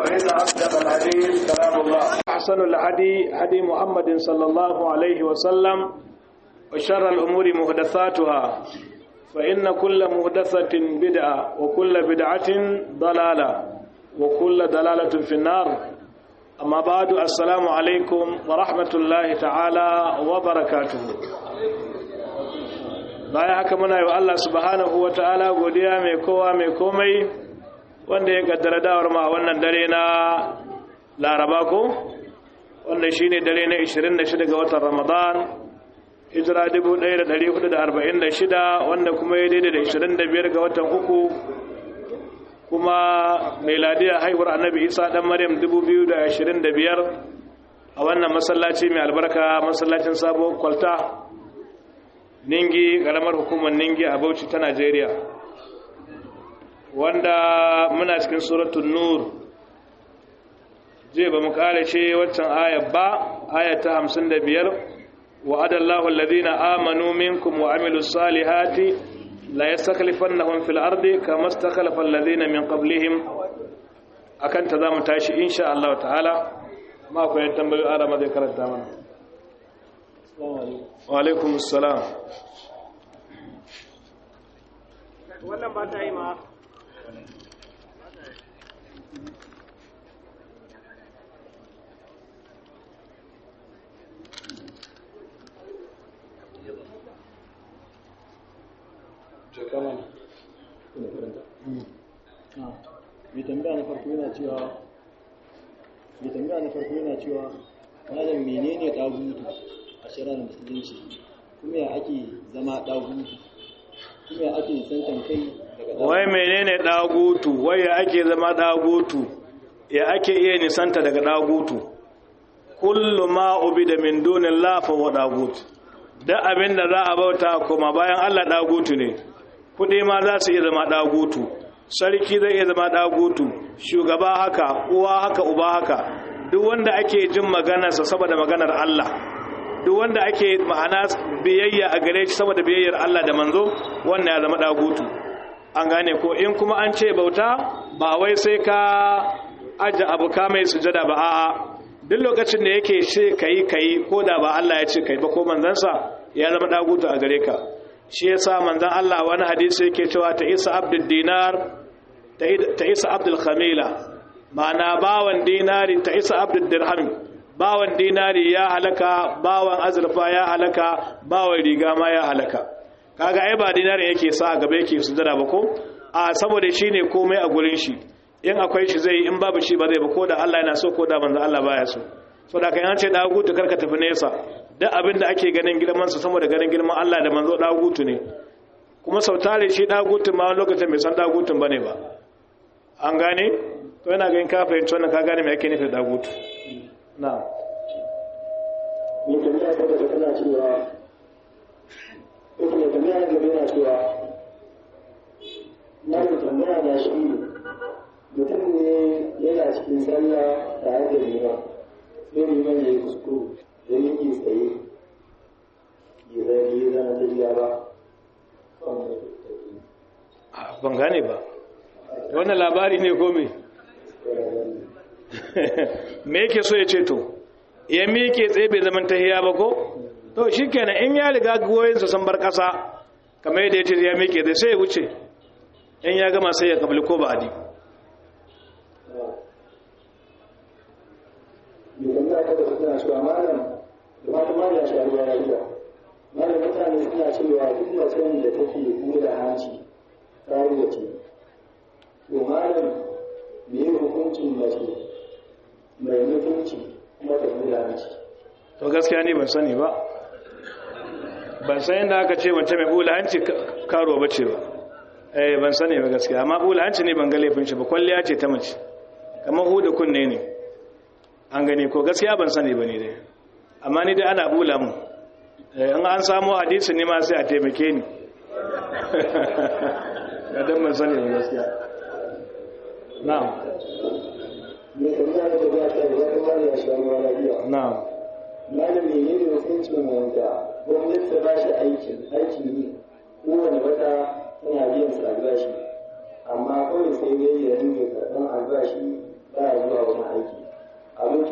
فإن أصدق الحديث كلام الله أحسن الهدي هدي محمد صلى الله عليه وسلم وشر الأمور محدثاتها فإن كل محدثة بدعة وكل بدعة ضلالة وكل ضلالة في النار أما بعد السلام عليكم ورحمة الله تعالى وبركاته bayan haka muna yi wa Allah subhanahu wa ta'ala godiya mai kowa mai komai wanda ya kaddara dawar ma wannan dare na laraba ko wanda shi ne dare na 26 ga watan ramadan hijira 1446 wanda kuma ya daidai da 25 ga watan uku kuma meladiya haihuwar annabi isa dan maryam 2025 a wannan masallaci mai albarka masallacin sabo kwalta ningi karamar hukumar ningi a bauchi ta najeriya wanda muna cikin suratun nur je ba mu kare ce waccan ayar ba ayar ta hamsin da biyar wa adallahu alladhina amanu minkum wa amilus salihati la yastakhlifannahum fil ardi kama istakhlafa alladhina min qablihim akan ta zamu tashi insha Allah ta'ala ma ku yan tambayoyi ara ma zai karanta mana wa alaikum assalam wannan ba ta yi ma mai tambaya na farko yana cewa mai tambaya na farko yana cewa malam menene dagutu a shari'ar musulunci kuma ya ake zama dagutu kuma ya ake santan kai daga wai menene dagutu wai ya ake zama dagutu ya ake iya nisanta daga dagutu kullu ma ubida min dunillah fa huwa dagut da abin da za a bauta kuma bayan Allah dagutu ne kudi ma za su iya zama dagutu sarki zai iya zama dagutu shugaba haka uwa haka uba haka duk wanda ake jin maganarsa saboda maganar Allah duk wanda ake ma'ana biyayya a gare shi saboda biyayyar Allah da manzo wannan ya zama dagutu an gane ko in kuma an ce bauta ba wai sai ka aje abu ka mai sujada ba a'a duk lokacin da yake ce kai kai ko da ba Allah ya ce kai ba ko manzansa ya zama dagutu a gare ka shi yasa manzon Allah wani hadisi yake cewa ta isa abdul dinar ta isa abdul khamila ma'ana bawan dinari ta isa abdul dirham bawan dinari ya halaka bawan azurfa ya halaka bawan riga ma ya halaka kaga ai ba dinari yake sa a gaba yake sujada ba ko a saboda shine komai a gurin shi in akwai shi zai in babu shi ba zai ba ko da Allah yana so ko da manzo Allah baya so saboda kai an ce dagutu karka tafi nesa duk abin da ake ganin girman sa saboda ganin girman Allah da manzo dagutu ne kuma sautare shi dagutun ma lokacin bai san dagutun bane ba an gane to yana ganin ka fahimci wannan ka gane me ake nufi da dagutu na'am mai tambaya ta gaba tana cewa ko mai tambaya ta gaba yana cewa na da tambaya na shi ne mutum ne yana cikin sallah tare da liman sai liman ya yi kuskure da yake tsaye ya zai ya zama ta biya ba ban gane ba wannan labari ne ko me me yake so ya ce to ya miƙe tsaye bai zaman tahiya ba ko to shi kenan in ya riga goyinsa sun bar ƙasa kamar yadda ya ce ya miƙe zai sai ya wuce in ya gama sai ya kabli ko ba'adi mai tambaya ta gaba tana cewa malam da fata malam ya sha ruwa lafiya malam mutane suna cewa duk macen da take kula hanci ta yi wace to malam me yi hukuncin mace mai mutunci kuma ta kula hanci to gaskiya ne ban sani ba ban san yadda aka ce mace mai bula hanci karo ba ce ba eh ban sani ba gaskiya amma bula hanci ne ban ga laifin shi ba kwalliya ce ta mace kamar huda kunne ne an gani ko gaskiya ban sani ba ne dai amma ni dai ana bula mu in an samu hadisi ne ma sai a taimake ni ga dan ban sani ba gaskiya na'am mai tambaya ta gaba ta gaba ta malam ya sha ruwa lafiya na'am malam ne ne hukuncin wanda gwamnati ta ba shi aikin aikin yi kowane wata tana biyan sa albashi amma kawai sai dai ya rinke karɓan albashi ba ya zuwa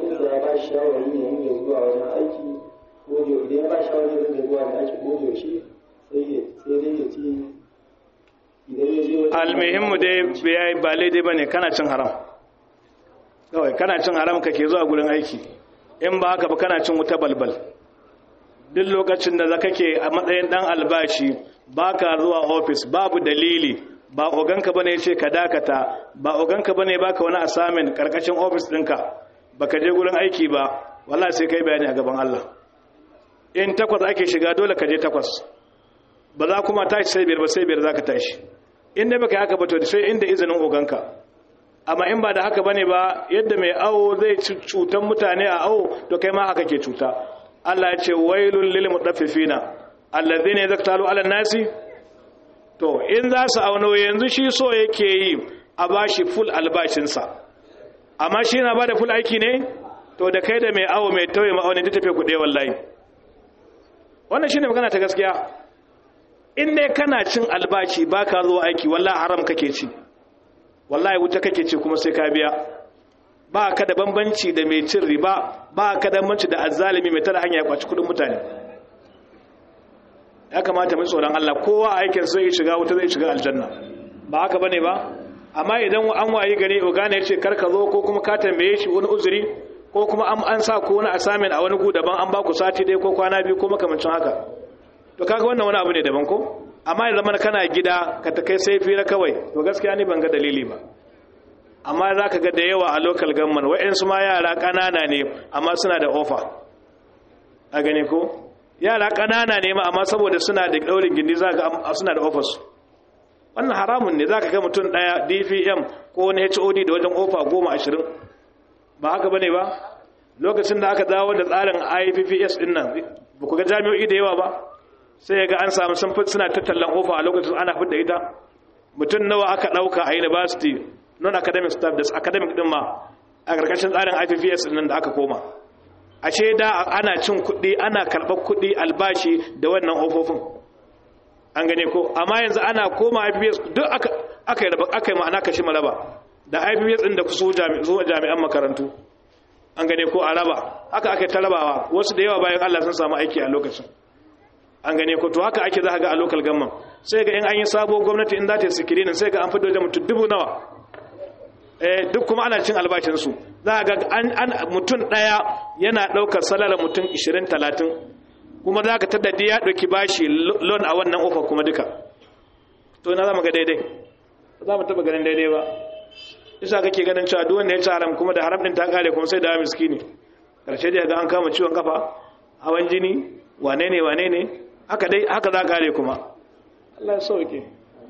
abokinsa ya ba shi shawari ne yin zuwa wajen aiki ko da idan ya ba shi shawari ne yin zuwa wajen aiki ko da yaushe sai ya sai dai ya ce idan ya je wajen almuhimmu dai ba daidai bane kana cin haram kawai kana cin haram kake zuwa gurin aiki in ba haka ba kana cin wuta balbal duk lokacin da zaka ke a matsayin dan albashi baka zuwa office babu dalili ba oganka bane yace ka dakata ba oganka bane baka wani assignment karkashin office dinka baka je gurin aiki ba wallahi sai kai bayani a gaban Allah in takwas ake shiga dole ka je takwas ba za kuma tashi sai biyar ba sai biyar zaka tashi in dai baka yi haka ba to sai inda izinin oganka amma in ba da haka bane ba yadda mai awo zai cutan mutane a awo to kai ma haka ke cuta Allah ya ce wailul lil mutaffifina alladhina yaktalu ala nasi to in za su auno yanzu shi so yake yi a bashi full albashin sa amma shi na bada full aiki ne to da kai da mai awo mai tauye ma'auni ta tafi kuɗe wallahi wannan shine magana ta gaskiya in dai kana cin albashi baka zuwa aiki wallahi haram kake ci wallahi wuta kake ce kuma sai ka biya ba ka da bambanci da mai cin riba ba ka da bambanci da azzalimi mai tara hanya ya kwaci kudin mutane ya kamata mai tsoron Allah kowa aikin sai ya shiga wuta zai shiga aljanna ba haka bane ba amma idan an wayi gari ogana ya ce kar ka zo ko kuma ka tambaye shi wani uzuri ko kuma an an sa ko wani assignment a wani gu daban an ba ku sati ɗaya ko kwana biyu ko makamancin haka to kaga wannan wani abu ne daban ko amma ya zama kana gida ka ta kai sai fira kawai to gaskiya ni ban ga dalili ba amma za ka ga da yawa a local government wa'yansu ma yara ƙanana ne amma suna da ofa a gani ko yara ƙanana ne ma amma saboda suna da ɗaurin gindi za ga suna da ofas wannan haramun ne za ka ga mutum ɗaya dpm ko wani hod da wajen ofa goma ashirin ba haka ba ne ba lokacin da aka dawo da tsarin ipps ɗin nan ba ku ga jami'o'i da yawa ba sai ga an samu sun suna tattalin ofa a lokacin ana fidda ita mutum nawa aka ɗauka a university non academic staff da academic din ma a ƙarƙashin tsarin IPPS nan da aka koma ashe da ana cin kuɗi ana karɓar kuɗi albashi da wannan ofofin an gane ko amma yanzu ana koma IPPS duk aka aka yi aka yi ma'ana kashi maraba da IPPS din da kusa zuwa jami'an makarantu an gane ko a raba haka aka ta rabawa wasu da yawa bayan Allah sun samu aiki a lokacin an gane ko to haka ake za ga a local government sai ga in an yi sabo gwamnati in za ta yi sikirinin sai ga an fito da mutum dubu nawa duk kuma ana cin albashinsu za a ga mutum ɗaya yana ɗaukar salar mutum 20-30 kuma za ka taddadi ya ɗauki bashi loan a wannan ofa kuma duka to na zama ga daidai za mu taɓa ganin daidai ba isa kake ganin cewa duk wanda ya ci haram kuma da haram ɗin ta ƙare kuma sai da miskini ƙarshe da ga an kama ciwon kafa hawan jini wane ne wane ne haka dai haka za ƙare kuma Allah ya sauke.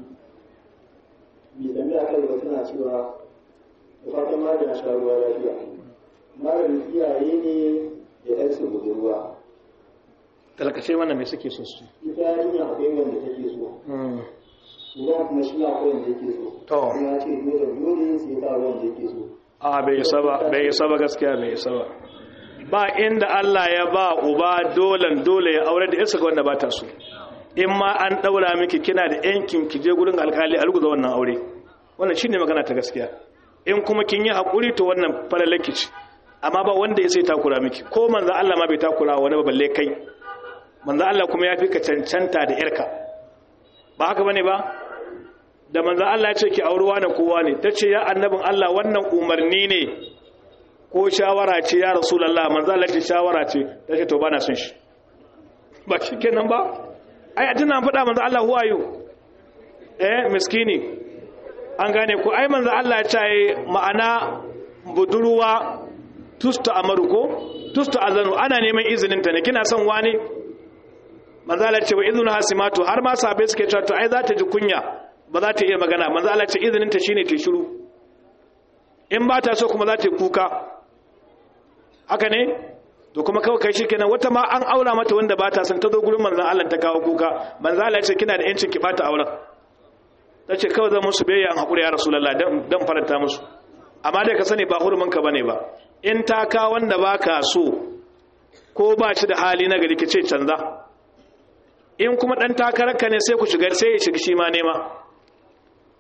Bi da mai akan suna cewa da fatan magana sha ruwa lafiya maganin iyaye ne da ɗansu budurwa talakace wannan mai suke so su ita yarinya akwai wanda take so uban kuma shi akwai wanda yake so To. kuma ya ce dole dole sai ta wanda yake so a bai isa ba bai isa ba gaskiya bai isa ba ba inda Allah ya ba uba dolan dole ya aure da yarsa ga wanda ba ta so in ma an daura miki kina da yankin ki je gurin alkali a ruguza wannan aure wannan shine magana ta gaskiya in kuma kin yi hakuri to wannan falalaki ce amma ba wanda ya sai takura miki ko manzo Allah ma bai takura wani ba balle kai manzo Allah kuma ya fi ka cancanta da yarka ba haka bane ba da manzo Allah ya ce ki auruwa na kowa ne tace ya annabin Allah wannan umarni ne ko shawara ce ya rasulullah manzo Allah ce shawara ce tace to bana son shi ba shikenan ba ai a tana faɗa manzo Allah who are you eh miskini an gane ko ai manzo Allah ya ce ma'ana budurwa tusta amaru ko tusta azanu ana neman izinin ta ne kina son wani manzo Allah ce wa izinu hasimatu har ma sabai suke cewa to ai za ta ji kunya ba za ta iya magana manzo Allah ce izinin ta shine ta shiru in ba ta so kuma za ta yi kuka haka ne to kuma kawai kai shikenan wata ma an aura mata wanda ba ta son ta zo gurin manzo Allah ta kawo kuka manzo Allah ce kina da yancin ki bata auren tace kawai zan musu biyayya an hakuri ya rasulullah dan dan faranta musu amma dai ka sani ba hurumin ka bane ba in ta ka wanda baka so ko ba shi da hali na gari ce canza in kuma dan takararka ne sai ku shiga sai ya shiga shi ma nema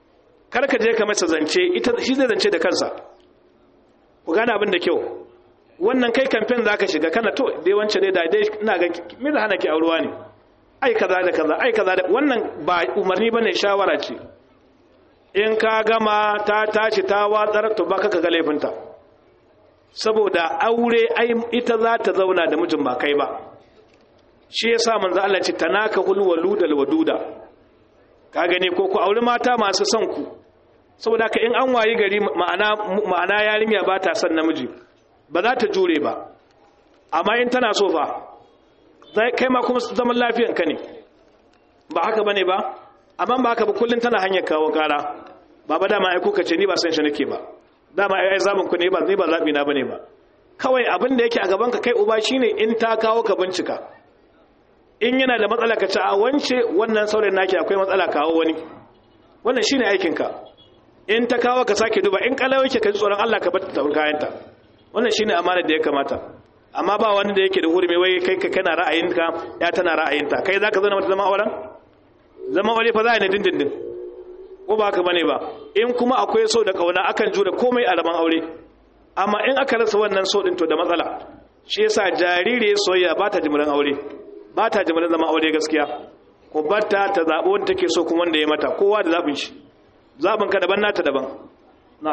kar ka je ka masa zance ita shi zai zance da kansa ku gane abin da kyau wannan kai kamfen zaka shiga kana to dai wance dai da dai ina ga me da hana ki aurewa ne ai kaza da kaza ai kaza da wannan ba umarni bane shawara ce in ka gama ta tashi ta watsar to baka ka ga laifinta saboda aure ai ita za ta zauna da mijin ba kai ba shi yasa manzo Allah ce tanaka hul waludal waduda ka gani ko ku aure mata masu son ku saboda ka in an wayi gari ma'ana ma'ana yarinya ba ta son namiji ba za ta jure ba amma in tana so fa kai ma kuma zaman lafiyan ka ne ba haka bane ba amma ba haka ba kullun tana hanyar kawo kara baba dama ai kuka ce ni ba san shi nake ba dama ai ai zabin ku ne ba ni ba zabi na bane ba kawai abin da yake a gaban ka kai uba shine in ta kawo ka bincika in yana da matsala ka ci a wance wannan saurayin naki akwai matsala kawo wani wannan shine aikin ka in ta kawo ka sake duba in kalau yake ka ji tsoron Allah ka bar ta kayanta wannan shine amana da ya kamata amma ba wani da yake da hurumi wai kai ka kana ra'ayinka ya tana ra'ayinta kai zaka zama mata zama auren zama aure fa za a ne dindindin ko ba haka bane ba in kuma akwai so da kauna akan jure komai a zaman aure amma in aka rasa wannan so din to da matsala shi yasa jariri soyayya ba ta jimirin aure ba ta jimirin zama aure gaskiya ko batta ta zaɓi wanda take so kuma wanda ya mata kowa da zaɓin shi zaɓin ka daban nata daban na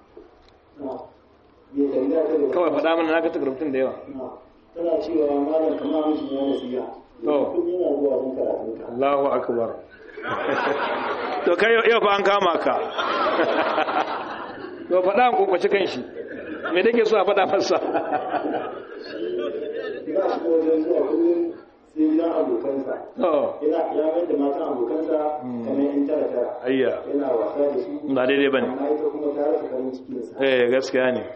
kawai faɗa mana na ga takarrutun da yawa tana cewa malam kamar mijin ya nasiya to kun yana zuwa kun karatun ka Allahu akbar to kai yau fa an kama ka to faɗa an kokwace kan shi me take so a faɗa masa ba shi ko wajen zuwa kullum sai gidan abokansa to yana ya mai da matan abokansa kamar yan tara tara ayya yana wasa da su ba daidai bane amma ita kuma ta rasa farin cikinsa eh gaskiya ne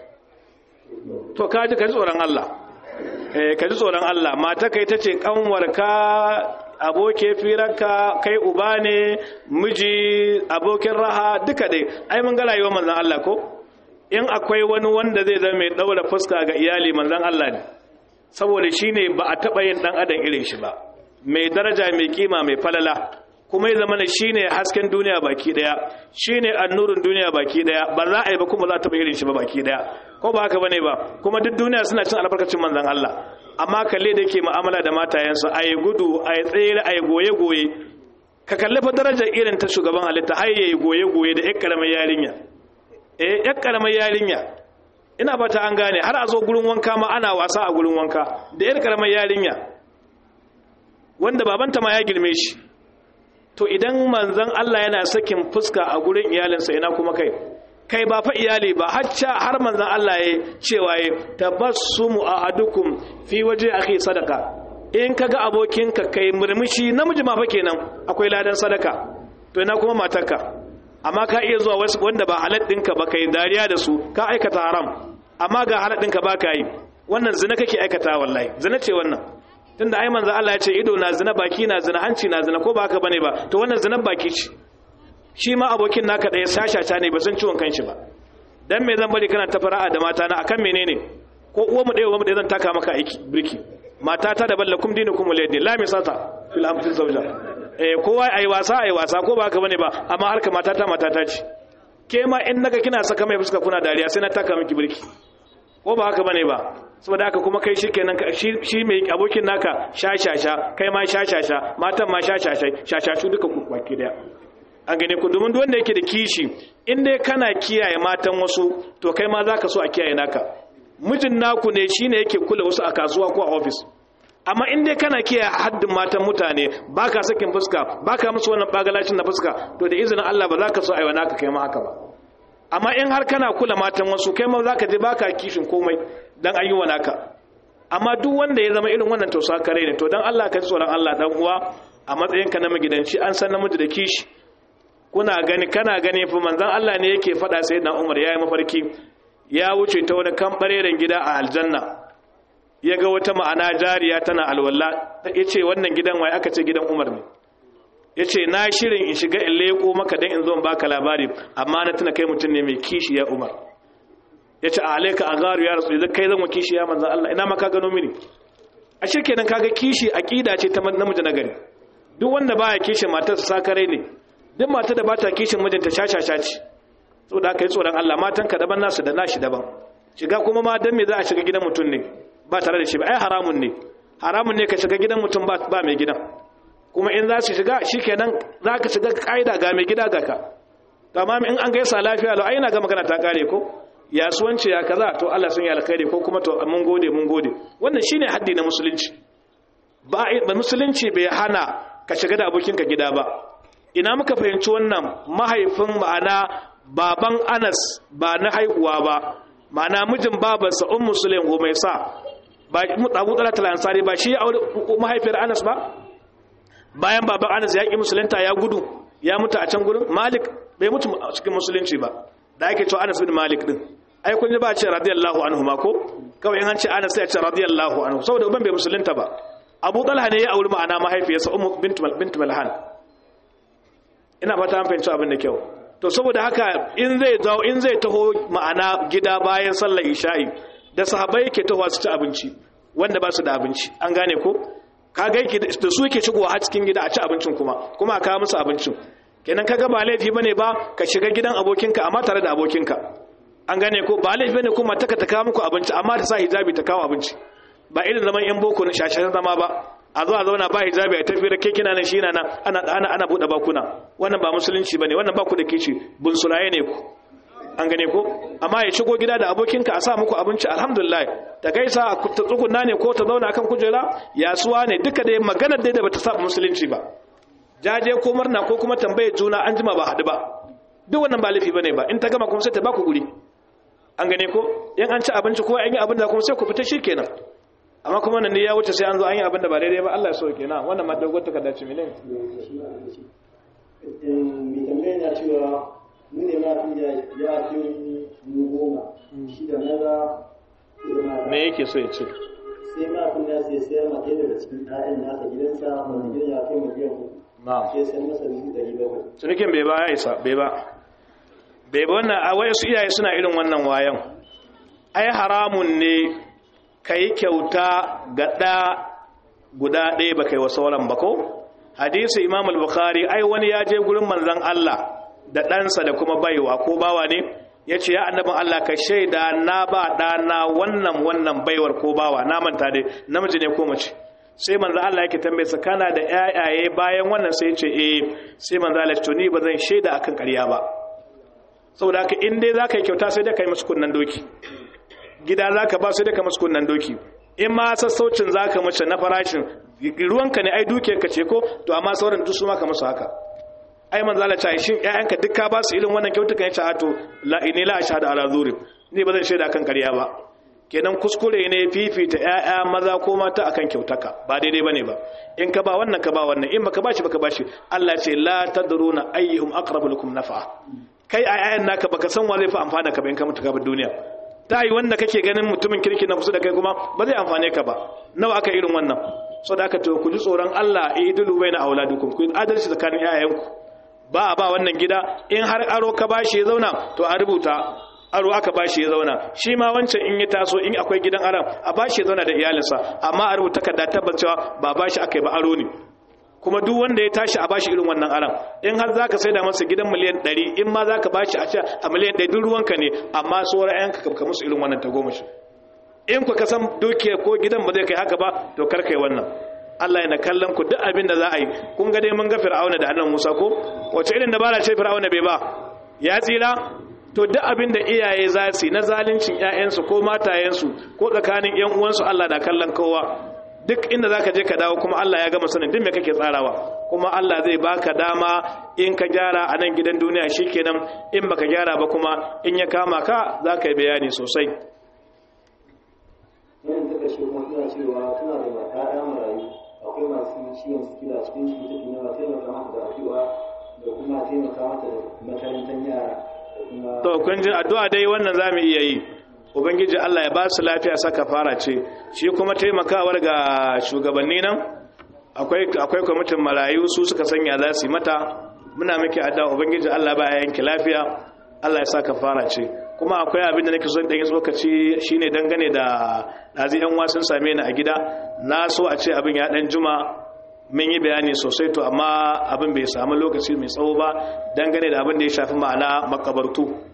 to ka ji ka ji tsoron Allah eh ka ji tsoron Allah mata kai ta ce kanwarka aboke firarka kai uba ne miji abokin raha duka dai ai mun ga rayuwar manzon Allah ko in akwai wani wanda zai zama mai daura fuska ga iyali manzon Allah ne saboda shine ba a taba yin dan adam irin shi ba mai daraja mai kima mai falala kuma ya zama shine hasken duniya baki daya shine annurin duniya baki daya ba za a yi ba kuma za ta ba irin shi ba baki daya ko ba haka bane ba kuma duk duniya suna cin albarkacin manzon Allah amma kalle da yake mu'amala da matayensa ayi gudu ayi tsere ayi goye goye ka kalli fa darajar irin ta shugaban halitta har yayi goye goye da ƴar karamar yarinya eh ƴar karamar yarinya ina fata an gane har a zo gurin wanka ma ana wasa a gurin wanka da ƴar karamar yarinya wanda babanta ma ya girme shi to idan manzon Allah yana sakin fuska a gurin iyalinsa ina kuma kai kai ba fa iyali ba hacca har manzon Allah ya cewa ya tabassumu ahadukum fi waje akhi sadaka in kaga abokinka kai murmushi namiji ma fa kenan akwai ladan sadaka to ina kuma matarka amma ka iya zuwa wasu wanda ba halal ɗinka ba kai dariya da su ka aikata haram amma ga halal ɗinka ba ka yi wannan zina kake aikata wallahi zina ce wannan tunda ai manzo Allah ya ce ido na zina baki na zina hanci na zina ko ba haka bane ba to wannan zinan baki ce shi ma abokin naka ɗaya sashasha ne ba san ciwon kanshi ba dan me zan bari kana ta fara'a da mata na akan menene ko uwa mu ɗaya uwa mu ɗaya zan taka maka aiki birki mata ta da ballakum dinukum waliyadi la misata fil amtil zawja eh kowa ai wasa ai wasa ko ba haka bane ba amma harka mata ta mata ta ce ke ma in naga kina saka mai fuska kuna dariya sai na taka miki birki ko ba haka bane ba saboda haka kuma kai shikenan shi mai abokin naka shashasha kai ma shashasha matan ma shashasha shashashu duka ku baki daya an gane ku domin duk wanda yake da kishi in dai kana kiyaye matan wasu to kai ma zaka so a kiyaye naka mijin naku ne shine yake kula wasu a kasuwa ko a office amma in dai kana kiyaye haddin matan mutane baka sakin fuska baka musu wannan bagalacin na fuska to da izinin Allah ba za ka so aiwa naka kai ma haka ba amma in har kana kula matan wasu kai ma za ka je baka kishin komai dan ayyuwa naka amma duk wanda ya zama irin wannan to kare ne to dan Allah ka ji tsoron Allah dan uwa a matsayinka na magidanci an san namiji da kishi kuna gani kana gani fa manzon Allah ne yake faɗa sai na Umar yayi mafarki ya wuce ta wani kambareren gida a aljanna ya ga wata ma'ana jariya tana alwala yace wannan gidan wai aka ce gidan Umar ne ya ce na shirin in shiga in leko maka don in zo in baka labari amma na tuna kai mutum ne mai kishi ya umar ya ce a alaika a garu ya rasu idan kai zan wa kishi ya manzan Allah ina maka gano mini a shirke nan kaga kishi aƙida ce ta namiji na gari duk wanda baya kishin matarsa sakare ne duk matar da bata kishin mijinta shashasha ce saboda haka yi tsoron Allah matan ka daban nasu da nashi daban shiga kuma ma dan me za a shiga gidan mutum ne ba tare da shi ba ai haramun ne haramun ne ka shiga gidan mutum ba ba mai gidan kuma in za su shiga shikenan za ka shiga kaida ga mai gida ga ka amma in an gaisa lafiya lau ai na ga magana ta kare ko yasuwanci ya kaza to Allah sun yi alkhairi ko kuma to mun gode mun gode wannan shine haddi na musulunci ba musulunci bai hana ka shiga da abokinka gida ba ina muka fahimci wannan mahaifin ma'ana baban Anas ba na haihuwa ba ma'ana mijin babarsa ummu sulaim mai sa ba Abu Talha al-Ansari ba shi aure mahaifiyar Anas ba bayan baban Anas ya ki musulunta ya gudu ya mutu a can gurin Malik bai mutu a cikin musulunci ba da ake cewa Anas bin Malik din ai kun ji ba ce radiyallahu anhu ma ko kawai in an ce Anas sai a ce radiyallahu anhu saboda uban bai musulunta ba Abu Talha ne ya auri ma'ana mahaifiyarsa Ummu bint bint Malhan ina fata an fahimci abin da kyau to saboda haka in zai zawo in zai taho ma'ana gida bayan sallar isha'i da sahabbai yake taho su ci abinci wanda ba su da abinci an gane ko kaga yake da su yake shigowa har cikin gida a ci abincin kuma kuma a kawo musu abincin kenan kaga ba laifi bane ba ka shiga gidan abokinka amma tare da abokinka an gane ko ba laifi bane kuma taka ta kawo muku abinci amma ta sa hijabi ta kawo abinci ba irin zaman yan boko na shashashan zama ba a zo a zauna ba hijabi a tafi da ke kina nan shi na nan ana ana ana bude bakuna wannan ba musulunci bane wannan ba ku da kici bunsuraye ne ku an gane ko amma ya shigo gida da abokinka a sa muku abinci alhamdulillah ta gaisa ta tsugunna ne ko ta zauna akan kujera yasuwa ne duka dai maganar dai da bata saba musulunci ba jaje ko murna ko kuma tambaye juna an jima ba haɗu ba duk wannan ba laifi bane ba in ta gama kuma sai ta baku guri an gane ko in an ci abinci ko an yi abin da kuma sai ku fita shikenan amma kuma nan ne ya wuce sai an zo an yi abin da ba daidai ba Allah ya so kenan wannan ma dogon takarda ce mene mai tambaya na cewa mu ne ma ya fi mu goma shi da maza me yake so ya ce sai ma kun ya sai sayar ma ɗaya daga cikin ɗayan nasa gidansa wanda gidan ya kai miliyan uku na'am sai sayar masa dubu ɗari bakwai cinikin bai ba ya isa bai ba bai ba wannan a wasu iyaye suna irin wannan wayan ai haramun ne ka yi kyauta ga ɗa guda ɗaya ba kai wa sauran ba ko hadisi imam al-bukhari ai wani ya je gurin manzon Allah da ɗansa da kuma baiwa ko bawa ne ya ce ya annabin Allah ka shaida na ba ɗana wannan wannan baiwar ko bawa na manta dai namiji ne ko mace sai manzo Allah yake tambaye sa kana da ƴaƴaye bayan wannan sai ya ce eh sai manzo Allah ya ce ni ba zan shaida akan ƙarya ba saboda haka in dai zaka yi kyauta sai dai kai musu kunnan doki gida zaka ba sai dai ka musu kunnan doki in ma sassaucin zaka mace na farashin ruwanka ne ai dukiyarka ce ko to amma sauran duk su ma ka musu haka ai manzo Allah ya ce shin ƴaƴanka duk ka ba su irin wannan kyautukan ya ce a to la inni la ashhadu ala zurim ni ba zan shaida akan ƙarya ba kenan kuskure ne fifita ƴaƴa maza ko mata akan kyautaka ba daidai bane ba in ka ba wannan ka ba wannan in baka bashi baka bashi Allah ce la tadruna ayyuhum aqrabu lakum naf'a kai a ƴaƴan naka baka san wa zai fi amfana ka ba in ka mutu ka bar duniya ta yi wanda kake ganin mutumin kirki na kusa da kai kuma ba zai amfane ka ba nawa aka irin wannan so da aka to ku ji tsoron Allah idulu baina auladukum ku adalci tsakanin ƴaƴanku ba a ba wannan gida in har aro ka bashi ya zauna to a rubuta aro aka bashi ya zauna shi ma wancan in ya taso in akwai gidan aram a bashi ya zauna da iyalinsa amma a rubuta takarda tabbacewa ba bashi aka yi ba aro ne kuma duk wanda ya tashi a bashi irin wannan aram in har zaka saida masa gidan miliyan 100 in ma zaka bashi a ce a miliyan 100 duk ruwanka ne amma sauran ayanka ka musu irin wannan tagomashi in ku ka san dukiya ko gidan ba zai kai haka ba to kar kai wannan Allah yana kallon ku duk abin da za a yi kun ga dai mun ga Fir'auna da annabi Musa ko wace irin dabara ce Fir'auna bai ba ya tsira to duk abin da iyaye za su na zaluncin ƴaƴansu ko matayensu ko tsakanin ƴan uwansu Allah na kallon kowa duk inda zaka je ka dawo kuma Allah ya gama sanin duk me kake tsarawa kuma Allah zai baka dama in ka gyara a nan gidan duniya shikenan in baka gyara ba kuma in ya kama ka zaka yi bayani sosai wannan ta kashe kuma suna cewa suna da ƴaƴa marayu akwai masu ciwon sikila cikin su take nawa taimaka mata da addu'a da kuma taimaka mata da makarantar yara da kuma to kun ji addu'a dai wannan zamu iya yi ubangiji Allah ya ba su lafiya saka fara ce shi kuma taimakawar ga shugabanni nan akwai akwai kwamitin marayu su suka sanya za su yi mata muna miki addu'a ubangiji Allah ba ya yanki lafiya Allah ya saka fara ce kuma akwai abin da nake so dan yi tsokaci shine dangane da dazi yan wasun same ni a gida na so a ce abin ya dan juma mun yi bayani sosai to amma abin bai samu lokaci mai tsawo ba dangane da abin da ya shafi ma'ana makabartu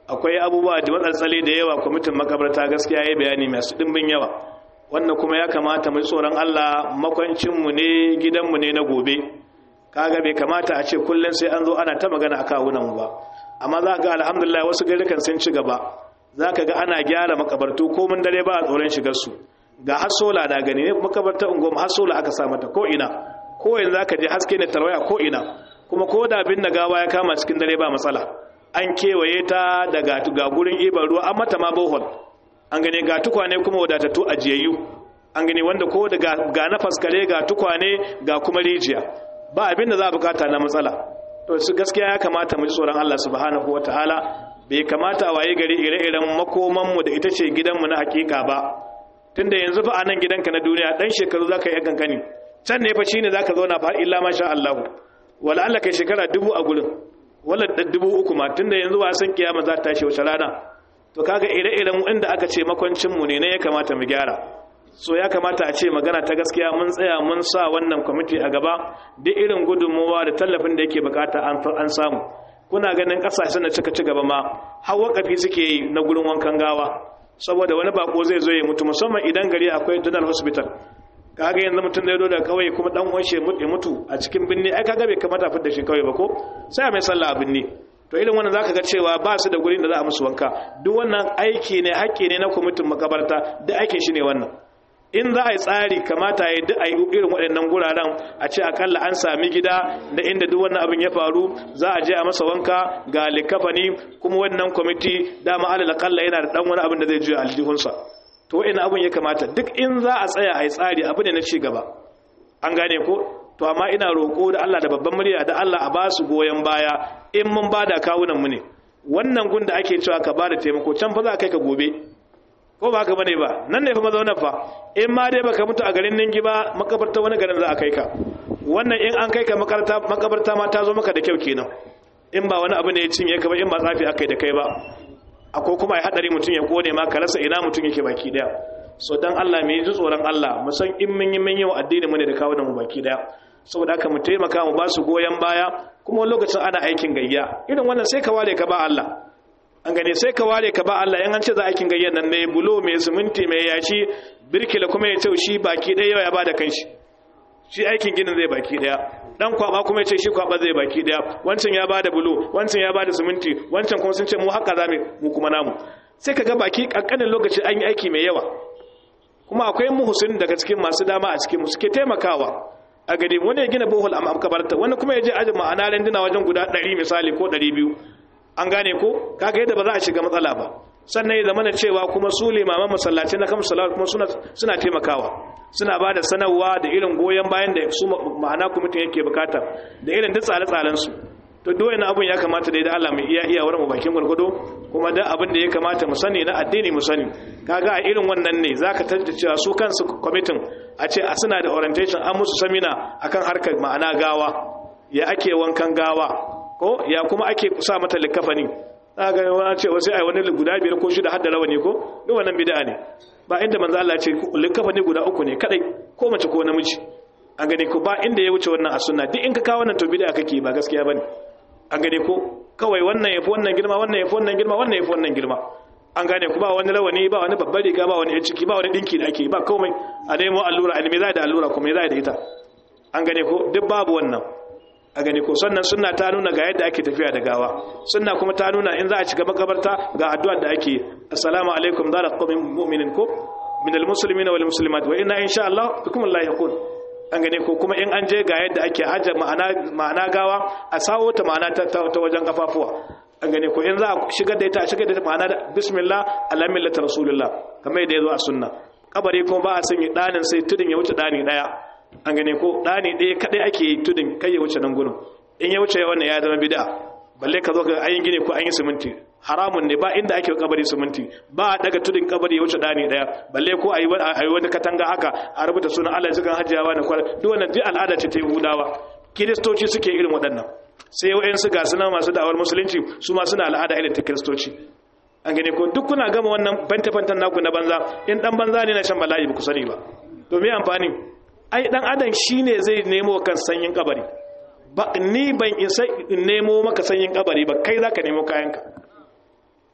akwai abubuwa da matsaltsali da yawa kwamitin makabarta gaskiya ya bayani masu ɗimbin yawa wannan kuma ya kamata mu tsoron Allah makwancinmu ne gidanmu ne na gobe kaga bai kamata a ce kullum sai an zo ana ta magana a kawunanmu ba amma za ga alhamdulillah wasu garukan sun ci gaba za ka ga ana gyara makabartu ko mun dare ba a tsoron shigarsu ga hasola da gani ne makabarta unguwar hasola aka sa mata ko ina ko yanzu za ka je haske ne tarwaya ko ina kuma ko da abin da gawa ya kama cikin dare ba matsala an kewaye ta daga ga gurin ibar ruwa an mata ma bohol an gane ga tukwane kuma wadatattu ajiyayyu an gane wanda ko da ga na faskare ga tukwane ga kuma rijiya ba abin da za a bukata na matsala to su gaskiya ya kamata mu ji tsoron Allah subhanahu wataala bai kamata a waye gari ire-iren makoman mu da ita ce gidanmu na hakika ba tunda yanzu fa anan gidanka na duniya dan shekaru zaka yi kankani can ne fa shine zaka zauna fa illa masha Allah wala Allah kai shekara dubu a gurin wala dubu uku ma tunda yanzu ba san kiyama za ta tashi wace rana to kaga ire-iren inda aka ce makwancin mu ne ne ya kamata mu gyara so ya kamata a ce magana ta gaskiya mun tsaya mun sa wannan kwamiti a gaba duk irin gudunmuwa da tallafin da yake bukata an samu kuna ganin kasashen da suka ci gaba ma har wakafi suke yi na gurin wankan gawa saboda wani bako zai zo ya mutu musamman idan gari akwai general hospital kaga yanzu mutum da ya daga kauye kuma dan uwan shi ya mutu a cikin binne ai kaga bai kamata fitar da shi kauye ba ko sai mai sallah a binne to irin wannan zaka ga cewa ba su da gurin da za a musu wanka duk wannan aiki ne haƙƙi ne na kwamitin makabarta duk aikin shi ne wannan in za a yi tsari kamata ya duk a yi irin waɗannan guraren a ce akalla an sami gida da inda duk wannan abin ya faru za a je a masa wanka ga likafani kuma wannan kwamiti dama alal akalla yana da ɗan wani abin da zai juya aljihunsa to wa'in abin ya kamata duk in za a tsaya a yi tsari abu ne na ci gaba an gane ko to amma ina roƙo da Allah da babban murya da Allah a ba su goyon baya in mun ba da kawunan mu ne wannan gun da ake cewa ka ba da taimako can fa za kai ka gobe ko ba haka bane ba nan ne fa mazaunar fa in ma dai baka mutu a garin ningi ba makabarta wani garin za a kai ka wannan in an kai ka makabarta makabarta ma ta zo maka da kyau kenan in ba wani abu ne ya cinye ka ba in ba tsafi akai da kai ba akwai kuma ya hadari mutum ya kone ma ka rasa ina mutum yake baki daya so dan Allah me ji tsoron Allah mu san in mun yi mun yi wa addini mu ne da kawo da mu baki daya saboda haka mu taimaka mu ba su goyen baya kuma lokacin ana aikin gayya irin wannan sai ka ware ka ba Allah an gane sai ka ware ka ba Allah in an ce za aikin gayyan nan ne bulo mai siminti mai yashi birkila kuma ya ce shi baki ɗaya ya bada kanshi shi aikin ginin zai baki ɗaya dan kwaba kuma ya ce shi kwaba zai baki ɗaya wancan ya bada bulo wancan ya bada siminti wancan kuma sun ce mu haka za mu kuma namu sai ka ga baki kankanin lokaci an yi aiki mai yawa kuma akwai muhusin daga cikin masu dama a cikin mu suke taimakawa a gari wani ya gina bohol a makabarta wani kuma ya je ajin ma'ana renduna wajen guda 100 misali ko 200 an gane ko kaga yadda ba za a shiga matsala ba sannan ya zama na cewa kuma su limaman masallaci na kan salawat kuma suna suna taimakawa suna ba da sanarwa da irin goyon bayan da su ma'ana kwamitin yake bukata da irin duk tsare-tsaren su to duk wani abun ya kamata da Allah mu iya iya wurin mu bakin gurgudu kuma da abin da ya kamata mu sani na addini mu sani kaga a irin wannan ne zaka tada cewa su kansu kwamitin a ce a suna da orientation an musu samina akan harkar ma'ana gawa ya ake wankan gawa ko ya kuma ake sa mata likafani ga wani ce wasu ai wani guda biyar ko shida har da rawani ko duk wannan bid'a ne ba inda manzo Allah ce likafani guda uku ne kadai ko mace ko namiji an gane ko ba inda ya wuce wannan a sunna duk in ka kawo wannan to bid'a kake ba gaskiya bane an gane ko kawai wannan yafi wannan girma wannan yafi wannan girma wannan yafi wannan girma an gane ku ba wani rawani ba wani babbar riga ba wani ciki ba wani dinki da ake ba komai a nemo allura a nemi za da allura kuma za da ita an gane ko duk babu wannan a gani ko sannan sunna ta nuna ga yadda ake tafiya da gawa sunna kuma ta nuna in za a shiga makabarta ga addu'a da ake assalamu alaikum dara qawmin mu'minin ko min almuslimina wal muslimat wa inna insha Allah bikum Allah yakun an gane ko kuma in an je ga yadda ake hajja ma'ana ma'ana gawa a sawo ta ma'ana ta, ta wajen kafafuwa an gane ko in za a shigar da ita a shigar da ita ma'ana da bismillah ala millati rasulullah kamar yadda ya zo a sunna kabari kuma ba a sanya danin sai tudun ya wuce dani daya an gane ko ɗani ɗaya kaɗai ake yi tudun kai ya wuce nan gudun in ya wuce wannan ya zama bida balle ka zo ga ayin gine ko an yi siminti haramun ne ba inda ake kabari siminti ba a daga tudun kabari ya wuce ɗani ɗaya balle ko a yi wani katanga haka a rubuta sunan allah cikin hajjiyawa na kwara duk wannan duk al'ada ce ta yahudawa kiristoci suke irin waɗannan sai wa'yansu ga suna masu da'awar musulunci su ma suna al'ada irin ta kiristoci an gane ko duk kuna gama wannan banta-bantan naku na banza in dan banza ne na shan bala'i ba ku sani ba to me amfani ai dan adam shine zai nemo kan sanyin kabari ba ni ban isa in nemo maka sanyin kabari ba kai zaka nemo kayanka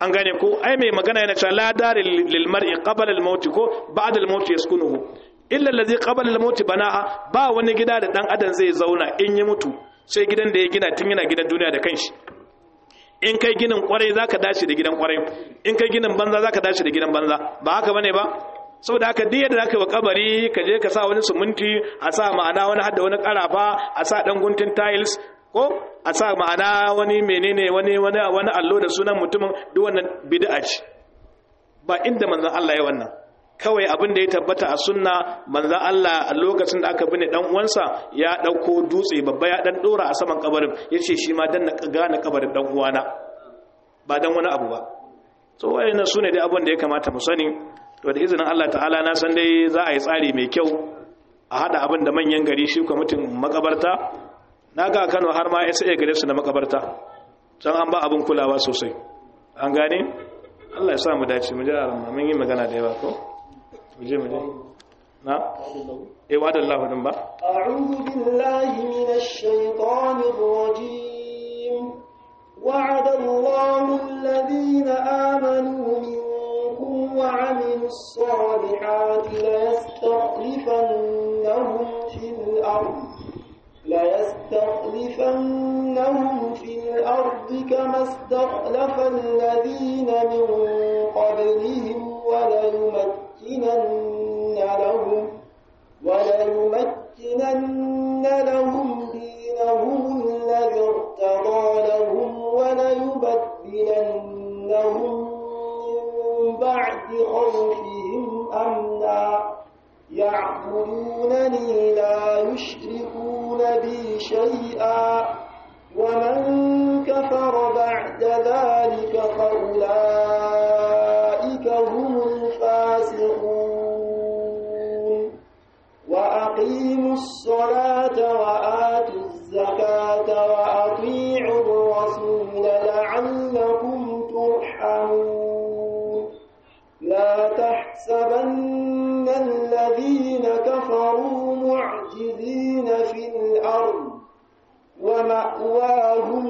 an gane ko ai mai magana yana cewa la dar lil mar'i qabla al maut ko ba'da al maut yaskunuhu illa allazi qabla al maut bana'a ba wani gida da dan adam zai zauna in ya mutu sai gidan da ya gina tun yana gidan duniya da kanshi in kai ginin kwarai zaka dace da gidan kwarai in kai ginin banza zaka dace da gidan banza ba haka bane ba saboda haka duk yadda zaka yi wa kabari ka je ka sa wani suminti a sa ma'ana wani hadda wani karafa a sa dan guntun tiles ko a sa ma'ana wani menene wani wani wani allo da sunan mutumin duk wannan bid'a ce ba inda manzon Allah ya wannan kawai abin da ya tabbata a sunna manzon Allah a lokacin da aka bine dan uwansa ya dauko dutse babba ya dan dora a saman kabarin yace shi ma dan na gane kabarin dan uwana ba dan wani abu ba so wayannan sune dai abin da ya kamata mu sani to da izinin Allah ta'ala na san dai za a yi tsari mai kyau a hada abin da manyan gari shi kwamitin makabarta na ga Kano har ma ya sai gare su na makabarta can an ba abin kulawa sosai an gane Allah ya sa mu dace mu ji a mun yi magana da yawa ko mu je mu je na eh wa dallahu din ba أعوذ بالله من الشيطان الرجيم وعد الله الذين آمنوا منكم وعملوا الصالحات ليستخلفنهم في الأرض ليستخلفنهم في الأرض كما استخلف الذين من قبلهم وليمكنن لهم وليمكنن لهم دينهم الذي ارتضى لهم وليبدلنهم من بعد خوفهم أمنا يعبدونني لا يشركون بي شيئا ومن كفر بعد ذلك فأولئك هم الفاسقون وأقيموا الصلاة وآتوا الزكاة وأطيعوا الرسول لعلكم ترحمون لا تحسبن الذين كفروا معجزين في الأرض ومأواهم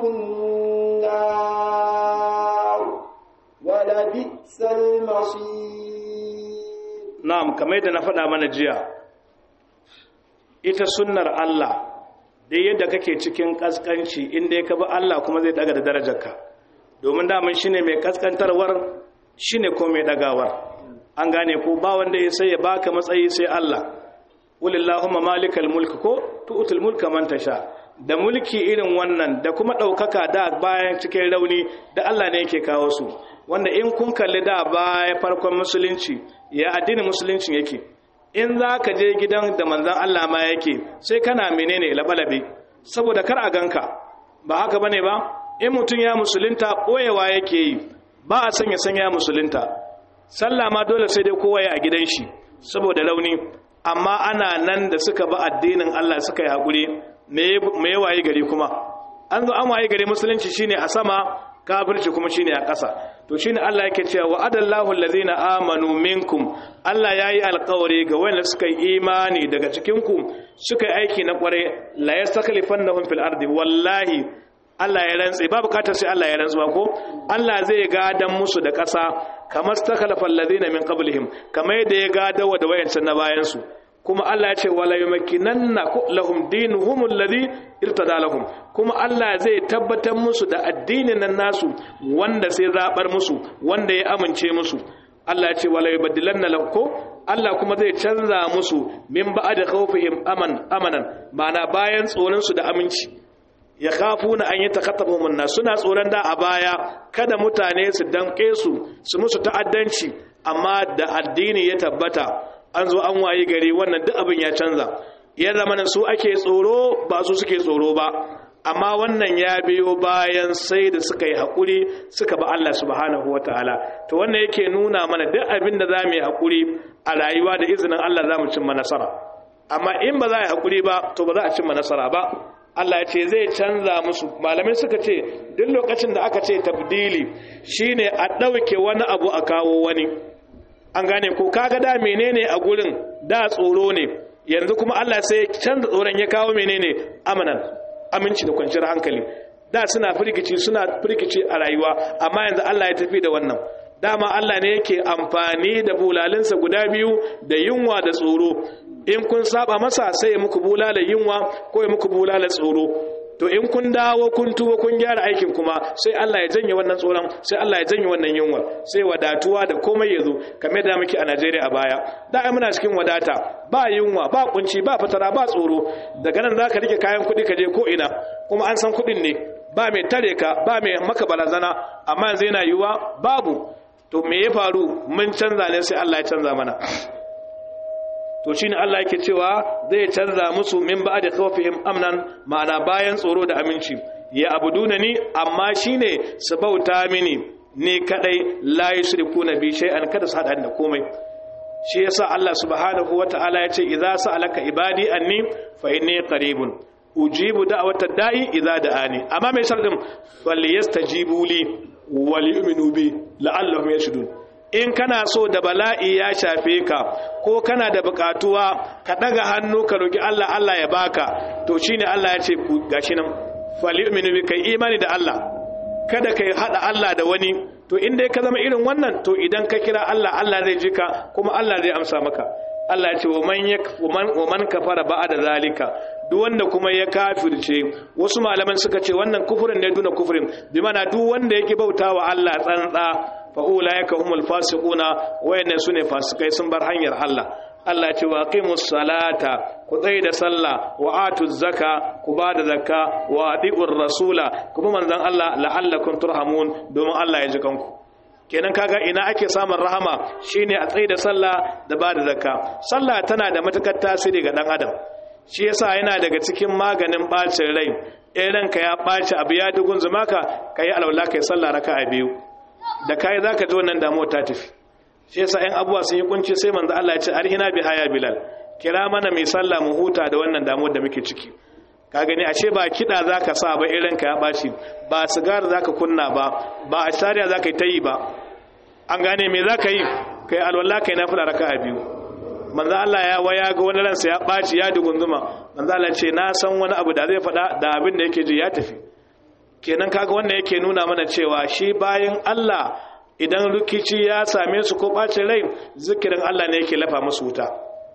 النار ولبئس المصير na'am kamar yadda na faɗa mana jiya ita sunnar Allah da yadda kake cikin kaskanci inda ya kaba Allah kuma zai daga da darajarka domin daman shine mai kaskantarwar shine ko mai dagawar an gane ko ba wanda ya sai ya baka matsayi sai Allah walillahumma malikal mulk ko tu'tul mulka man tasha da mulki irin wannan da kuma daukaka da bayan cikin rauni da Allah ne yake kawo su wanda in kun kalli da baya farkon musulunci ya addinin musulunci yake in za ka je gidan da manzan Allah ma yake sai kana menene labalabe saboda kar a ganka ba haka bane ba in mutum ya musulunta koyewa yake yi ba a sanya sanya musulunta sallah ma dole sai dai kowa ya a gidan shi saboda rauni amma ana nan da suka ba addinin Allah suka yi hakuri me ya waye gari kuma an zo an waye gari musulunci shine a sama kafirci kuma shine a ƙasa to shine Allah yake cewa wa adallahu allazina amanu minkum Allah yayi alƙawari ga wanda suka yi imani daga cikin ku suka yi aiki na kware la yastakhlifannahum fil ardi wallahi Allah ya rantse ba bukatar sai Allah ya rantsuwa ko Allah zai gadan musu da ƙasa kamar stakhlafa allazina min qablihim kamar yadda ya gadawa da wayancan na bayan su kuma Allah ya ce wala yumakkinanna lahum dinuhum alladhi irtada lahum kuma Allah zai tabbatar musu da addinin nan nasu wanda sai zabar musu wanda ya amince musu Allah ya ce wala yubaddilanna lahum Allah kuma zai canza musu min ba'da khawfihim aman amanan ma'ana bayan tsoron su da aminci ya khafuna an yatakattabuhum an suna tsoron da a baya kada mutane su danke su su musu ta'addanci amma da addini ya tabbata an zo an waye gari wannan duk abin ya canza ya zama su ake tsoro ba su suke tsoro ba amma wannan ya biyo bayan sai da suka yi haƙuri suka ba Allah subhanahu wa ta'ala to wannan yake nuna mana duk abin da za mu yi haƙuri a rayuwa da izinin Allah za mu cimma nasara amma in ba za a yi haƙuri ba to ba za a cimma nasara ba Allah ya ce zai canza musu malamai suka ce duk lokacin da aka ce tabdili shine a ɗauke wani abu a kawo wani an gane ko kaga da menene a gurin da tsoro ne yanzu kuma Allah sai canza tsoron ya kawo menene amanan aminci da kwanciyar hankali da suna firgici suna firgici a rayuwa amma yanzu Allah ya tafi da wannan dama Allah ne yake amfani da bulalinsa guda biyu da yunwa da tsoro in kun saba masa sai ya muku bulala yunwa ko ya muku bulala tsoro to in kun dawo kun tuba kun gyara aikin kuma sai Allah ya janye wannan tsoron sai Allah ya janye wannan yunwa sai wadatuwa da komai ya zo kamar da muke a Najeriya a baya da ai muna cikin wadata ba yunwa ba kunci ba fatara ba tsoro daga nan zaka rike kayan kuɗi ka je ko ina kuma an san kuɗin ne ba mai tare ka ba mai maka barazana amma yanzu yana yiwuwa babu to me ya faru mun canza ne sai Allah ya canza mana to shine Allah yake cewa zai canza musu min ba'da khawfihim amnan ma'ana bayan tsoro da aminci ya abuduna ni amma shine su bauta mini ne kadai la yushrikuna bi shay'an kada su hada da komai shi yasa Allah subhanahu wata'ala ya ce idza sa'alaka ibadi anni fa inni qaribun ujibu da'watad da'i idza da'ani amma mai sharadin falyastajibu li wal yu'minu bi la'allahum yashudun in kana so da bala'i ya shafe ka ko kana da bukatuwa ka daga hannu ka roki Allah Allah ya baka to shine Allah ya ce ku gashi nan fal yu'minu bi kai imani da Allah kada kai hada Allah da wani to in dai ka zama irin wannan to idan ka kira Allah Allah zai ji ka kuma Allah zai amsa maka Allah ya ce wa man yakfur wa man kafara ba'da zalika duk wanda kuma ya kafirce wasu malaman suka ce wannan kufurin ne duna kufurin bi mana duk wanda yake bautawa Allah tsantsa fa ulaika humul fasiquna wayannan sune fasikai sun bar hanyar Allah Allah ya ce wa aqimus salata ku tsaye da sallah wa atuz zaka ku ba da zakka wa atiur rasula kuma manzon Allah la'allakum turhamun domin Allah ya ji kanku kenan kaga ina ake samun rahama shine a tsaye da sallah da ba da zakka sallah tana da matukar tasiri ga dan adam shi yasa yana daga cikin maganin bacin rai in ranka ya baci abu ya dugun zumaka kai alwala kai sallah raka'a biyu da kai zaka ji wannan damuwa ta tafi shi yasa ɗan abuwa sun yi kunci sai manzo Allah ya ce arhina bi haya bilal kira mana mai sallah mu huta da wannan damuwar da muke ciki ka gani ashe ba kida zaka sa ba irin ka ya baci ba sigar zaka kunna ba ba a shari'a zaka yi tayi ba an gane me zaka yi kai alwala kai nafila raka'a biyu manzo Allah ya waya ga wani ransa ya baci ya dugunzuma manzo Allah ce na san wani abu da zai faɗa da abin da yake ji ya tafi kenan kaga wannan yake nuna mana cewa shi bayan Allah idan rikici ya same su ko bacin rai zikirin Allah ne yake lafa musu wuta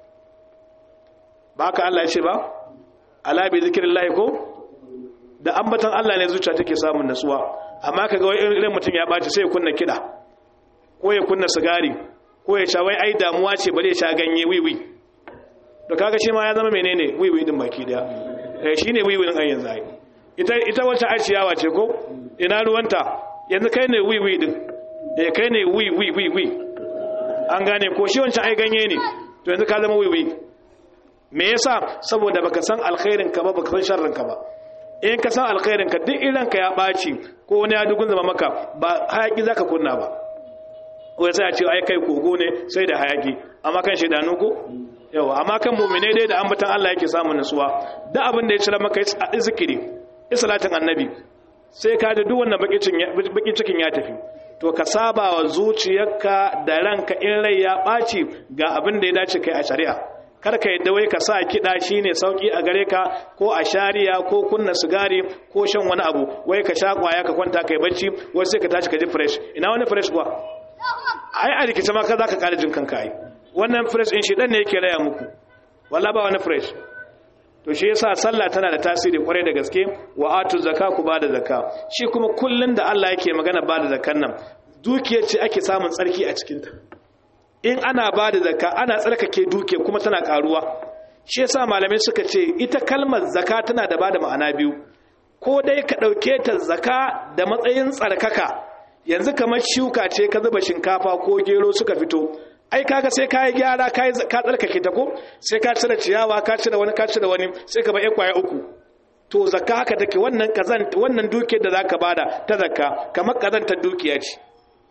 ba ka Allah ya ce ba ala bi zikirin lahi ko da ambatan Allah ne zuciya take samun natsuwa amma kaga wai irin mutum ya baci sai ya kunna kida ko ya kunna sigari ko ya sha wai ai damuwa ce bare ya sha ganye wiwi to kaga shi ma ya zama menene wiwi din baki daya eh shine wiwi din ayyan zai ita ita wacce aciyawa ce ko ina ruwanta yanzu kai ne wiwi din eh kai ne wi wi wi wi an gane ko shi wancan ai ganye ne to yanzu ka zama wi wi me yasa saboda baka san alkhairin ka ba baka san sharrin ka ba in ka san alkhairin ka duk irin ka ya baci ko wani ya dugun zama maka ba hayaki zaka kunna ba wai sai a ce ai kai kogo ne sai da hayaki amma kan shedanu ko yawa amma kan mu'mine dai da ambatan Allah yake samun nutsuwa da abin da ya cira maka zikiri isalatin annabi sai ka da duk wannan bakin cikin ya tafi to ka saba wa zuciyarka da ranka in rai ya ɓaci ga abin da ya dace kai a shari'a kar ka yadda wai ka sa kiɗa shine sauki a gare ka ko a shari'a ko kunna sigari ko shan wani abu wai ka sha kwaya ka kwanta kai bacci wai sai ka tashi ka ji fresh ina wani fresh kuwa ai a rikice ma ka za ka ƙara jin kanka ai wannan fresh in shi ɗan ne yake raya muku walla ba wani fresh to shi yasa sallah tana da tasiri kwarai da gaske wa atu zakka ku bada zakka shi kuma kullun da Allah yake magana bada zakkan nan dukiyar ce ake samun tsarki a cikin ta in ana bada zakka ana tsarkake dukiya kuma tana karuwa shi yasa malamai suka ce ita kalmar zakka tana da bada ma'ana biyu ko dai ka dauke ta zakka da matsayin tsarkaka yanzu kamar shuka ce ka zuba shinkafa ko gero suka fito ai kaga sai ka yi gyara ka tsarkake ta ko sai ka cire ciyawa ka cire wani ka cire wani sai ka ba ya kwaya uku to zakka haka take wannan kazan wannan dukiyar da zaka bada ta zakka kamar kazantar dukiya ce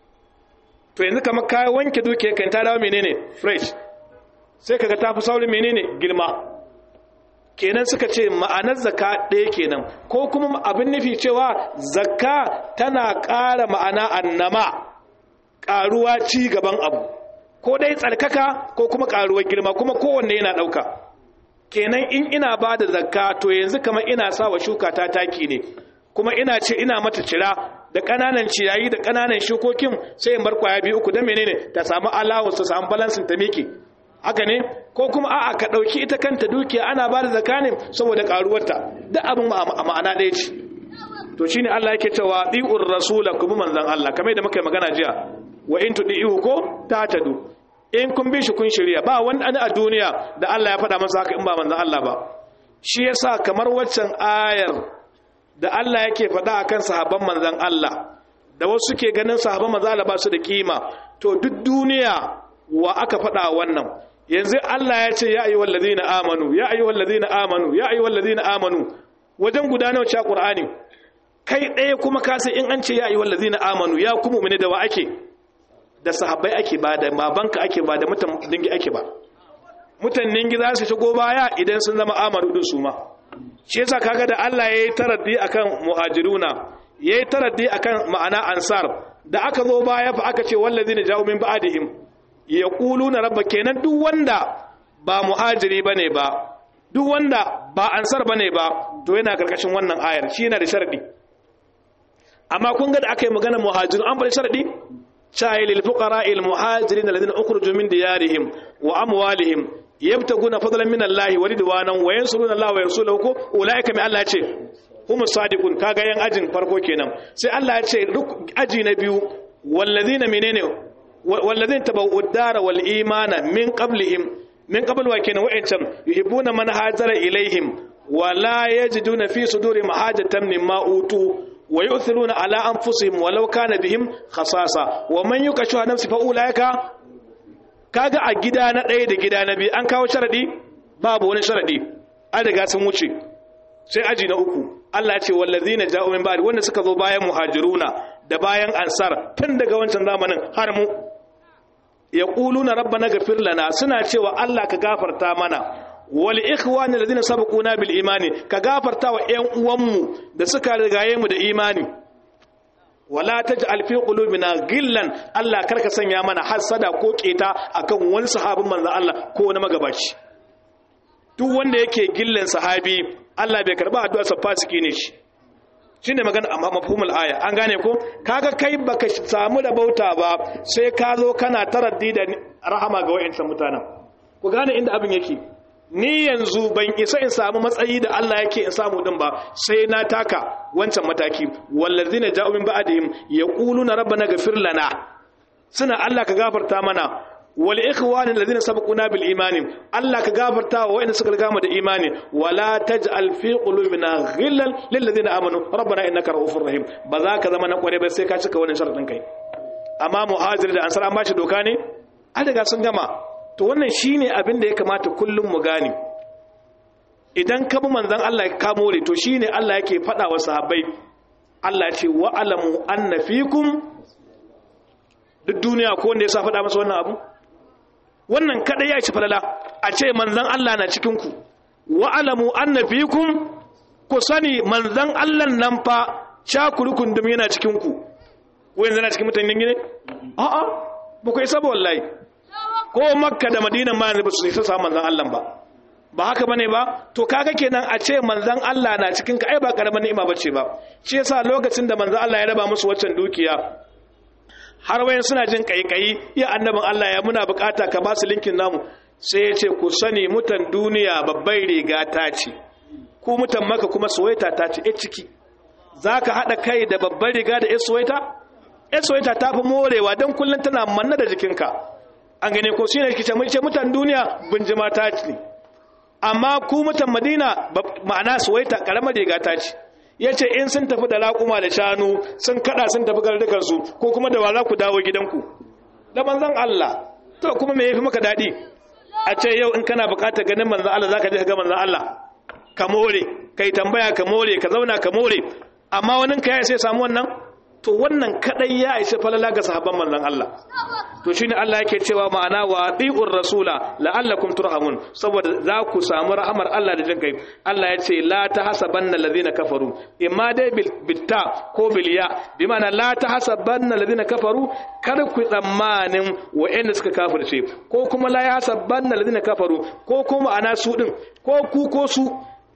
to yanzu kamar ka wanke dukiyar kan ta dawo menene fresh sai kaga ta fi saurin menene girma kenan suka ce ma'anar zakka ɗaya kenan ko kuma abin nufi cewa zakka tana ƙara ma'ana annama ƙaruwa ci gaban abu ko dai tsarkaka ko kuma karuwar girma kuma kowanne yana ɗauka kenan in ina ba da zakka to yanzu kamar ina sa wa shuka ta taki ne kuma ina ce ina mata cira da ƙananan ciyayi da ƙananan shukokin sai in bar kwaya biyu uku don menene ta samu allowance ta samu balansin ta miƙe haka ne ko kuma a'a ka ɗauki ita kanta dukiya ana ba da zakanin saboda ƙaruwarta duk abin a ma'ana ɗaya ce to shine Allah yake cewa ɗi'ur rasula kuma manzan Allah kamar da muka yi magana jiya wa in tuɗi'ihu ko ta tadu in kun bi shi kun shirya ba wani a duniya da Allah ya faɗa masa haka in ba manzan Allah ba shi yasa kamar waccan ayar da Allah yake faɗa akan sahabban manzan Allah da wasu ke ganin sahabban manzan Allah ba su da kima to duk duniya wa aka faɗa wannan yanzu Allah ya ce ya ayyuhal ladina amanu ya ayyuhal ladina amanu ya ayyuhal ladina amanu wajen gudanar cewa Qur'ani kai ɗaya kuma ka sai in an ce ya ayyuhal ladina amanu ya kuma mu'mini da wa ake da sahabbai ake ba da babanka ake ba da mutan dingi ake ba mutan dingi za su shigo baya idan sun zama amanu din su ma shi yasa kaga da Allah yayi taraddi akan muhajiruna yayi taraddi akan ma'ana ansar da aka zo baya fa aka ce wallazina ja'u min ba'dihim yaquluna rabba kenan duk wanda ba muhajiri bane ba duk wanda ba ansar bane ba to yana karkashin wannan ayar shi yana da sharadi amma kun ga da aka yi magana muhajirin an bari sharadi sha'i lil fuqara al muhajirin alladhina ukhrijoo min diyarihim wa amwalihim yabtaguna fadlan min Allah wa ridwanan wa yansuruna Allah wa rasulahu ko ulaika mai Allah ce hum sadiqun kaga yan ajin farko kenan sai Allah ya ce aji na biyu walladhina menene walladhina tabawwa'u ad-dara wal imana min qablihim min qabl wa kenan wa'ancan yuhibbuna man hajara ilaihim wa la yajiduna fi sudurihim hajatan mimma utu wa yu'thiruna ala anfusihim walau kana bihim khasasa wa man yukashu nafsi fa ulaika kaga a gida na ɗaya da gida na biyu an kawo sharadi babu wani sharadi an riga sun wuce sai aji na uku Allah ya ce wallazina ja'u min ba'di wanda suka zo bayan muhajiruna da bayan ansar tun daga wancan zamanin har mu yaquluna rabbana ghfir lana suna cewa Allah ka gafarta mana wal ikhwani alladhina sabaquna bil imani ka gafarta wa ƴan uwanmu da suka rigaye mu da imani wala taj'al fi qulubina ghillan Allah karka sanya mana hasada ko keta akan wani sahabin manzon Allah ko wani magabaci duk wanda yake gillan sahabi Allah bai karba addu'ar sa fasiki ne shi shine magana amma mafhumul aya an gane ko kaga kai baka samu da bauta ba sai ka zo kana taraddi da rahama ga wayancan mutanen ku gane inda abin yake ni yanzu ban isa in samu matsayi da Allah yake in samu din ba sai na taka wancan mataki wallazina ja'u min ba'dihim yaquluna rabbana ghfir lana suna Allah ka gafarta mana wal ikhwani alladhina sabaquna bil imani Allah ka gafarta wa wa'anda suka riga mu da imani wala taj'al fi qulubina ghillan lil ladina amanu rabbana innaka ra'ufur rahim ba za ka zama na kware ba sai ka cika wannan sharadin kai amma muhajir da ansar an bashi doka ne an riga sun gama to wannan shine abin da ya kamata kullum mu gane idan ka bi manzon Allah ka more to shine Allah yake faɗa wa sahabbai Allah ce wa alamu anna fikum duk duniya ko wanda ya sa faɗa masa wannan abu wannan kada ya ci falala a ce manzon Allah na cikin ku wa alamu anna fikum ku sani manzon Allah nan fa cakurukun dum yana cikin ku ko yanzu na cikin mutanen gine a'a ba ku isa ba wallahi ko makka da madina ma ne ba su isa samun manzan Allah ba ba haka bane ba to kaga kenan a ce manzan Allah na cikin ka ai ba karaman ni'ima bace ba shi yasa lokacin da manzan Allah ya raba musu waccan dukiya har wayan suna jin kaikayi ya annabin Allah ya muna bukata ka ba su linkin namu sai ya ce ku sani mutan duniya babbai riga ta ce ku mutan maka kuma suwaita ta ce e ciki zaka hada kai da babbar riga da e suwaita e suwaita ta fi morewa don kullum tana manna da jikinka an gane ko shi ne kice mun ce mutan duniya bunjima ta ce amma ku mutan madina ma'ana suwaita karamar riga ta ce yace in sun tafi da raƙuma da shanu sun kada sun tafi gardukan su ko kuma da wala ku dawo gidanku da manzon Allah to kuma me yafi maka dadi a ce yau in kana buƙatar ganin manzon Allah zaka je ka ga manzon Allah ka more kai tambaya ka more ka zauna ka more amma wani ka ya sai samu wannan to wannan kadai ya isa falala ga sahabban manzon Allah to shine Allah yake cewa ma'ana wa atiur rasula la'allakum turhamun saboda za ku samu rahamar Allah da jin kai Allah ya ce la tahsabanna alladhina kafaru imma dai bil bitta ko bil ya bi ma'ana la tahsabanna alladhina kafaru kada ku tsammanin wa'anda suka kafirce ko kuma la yahsabanna alladhina kafaru ko kuma ana su din ko ku ko su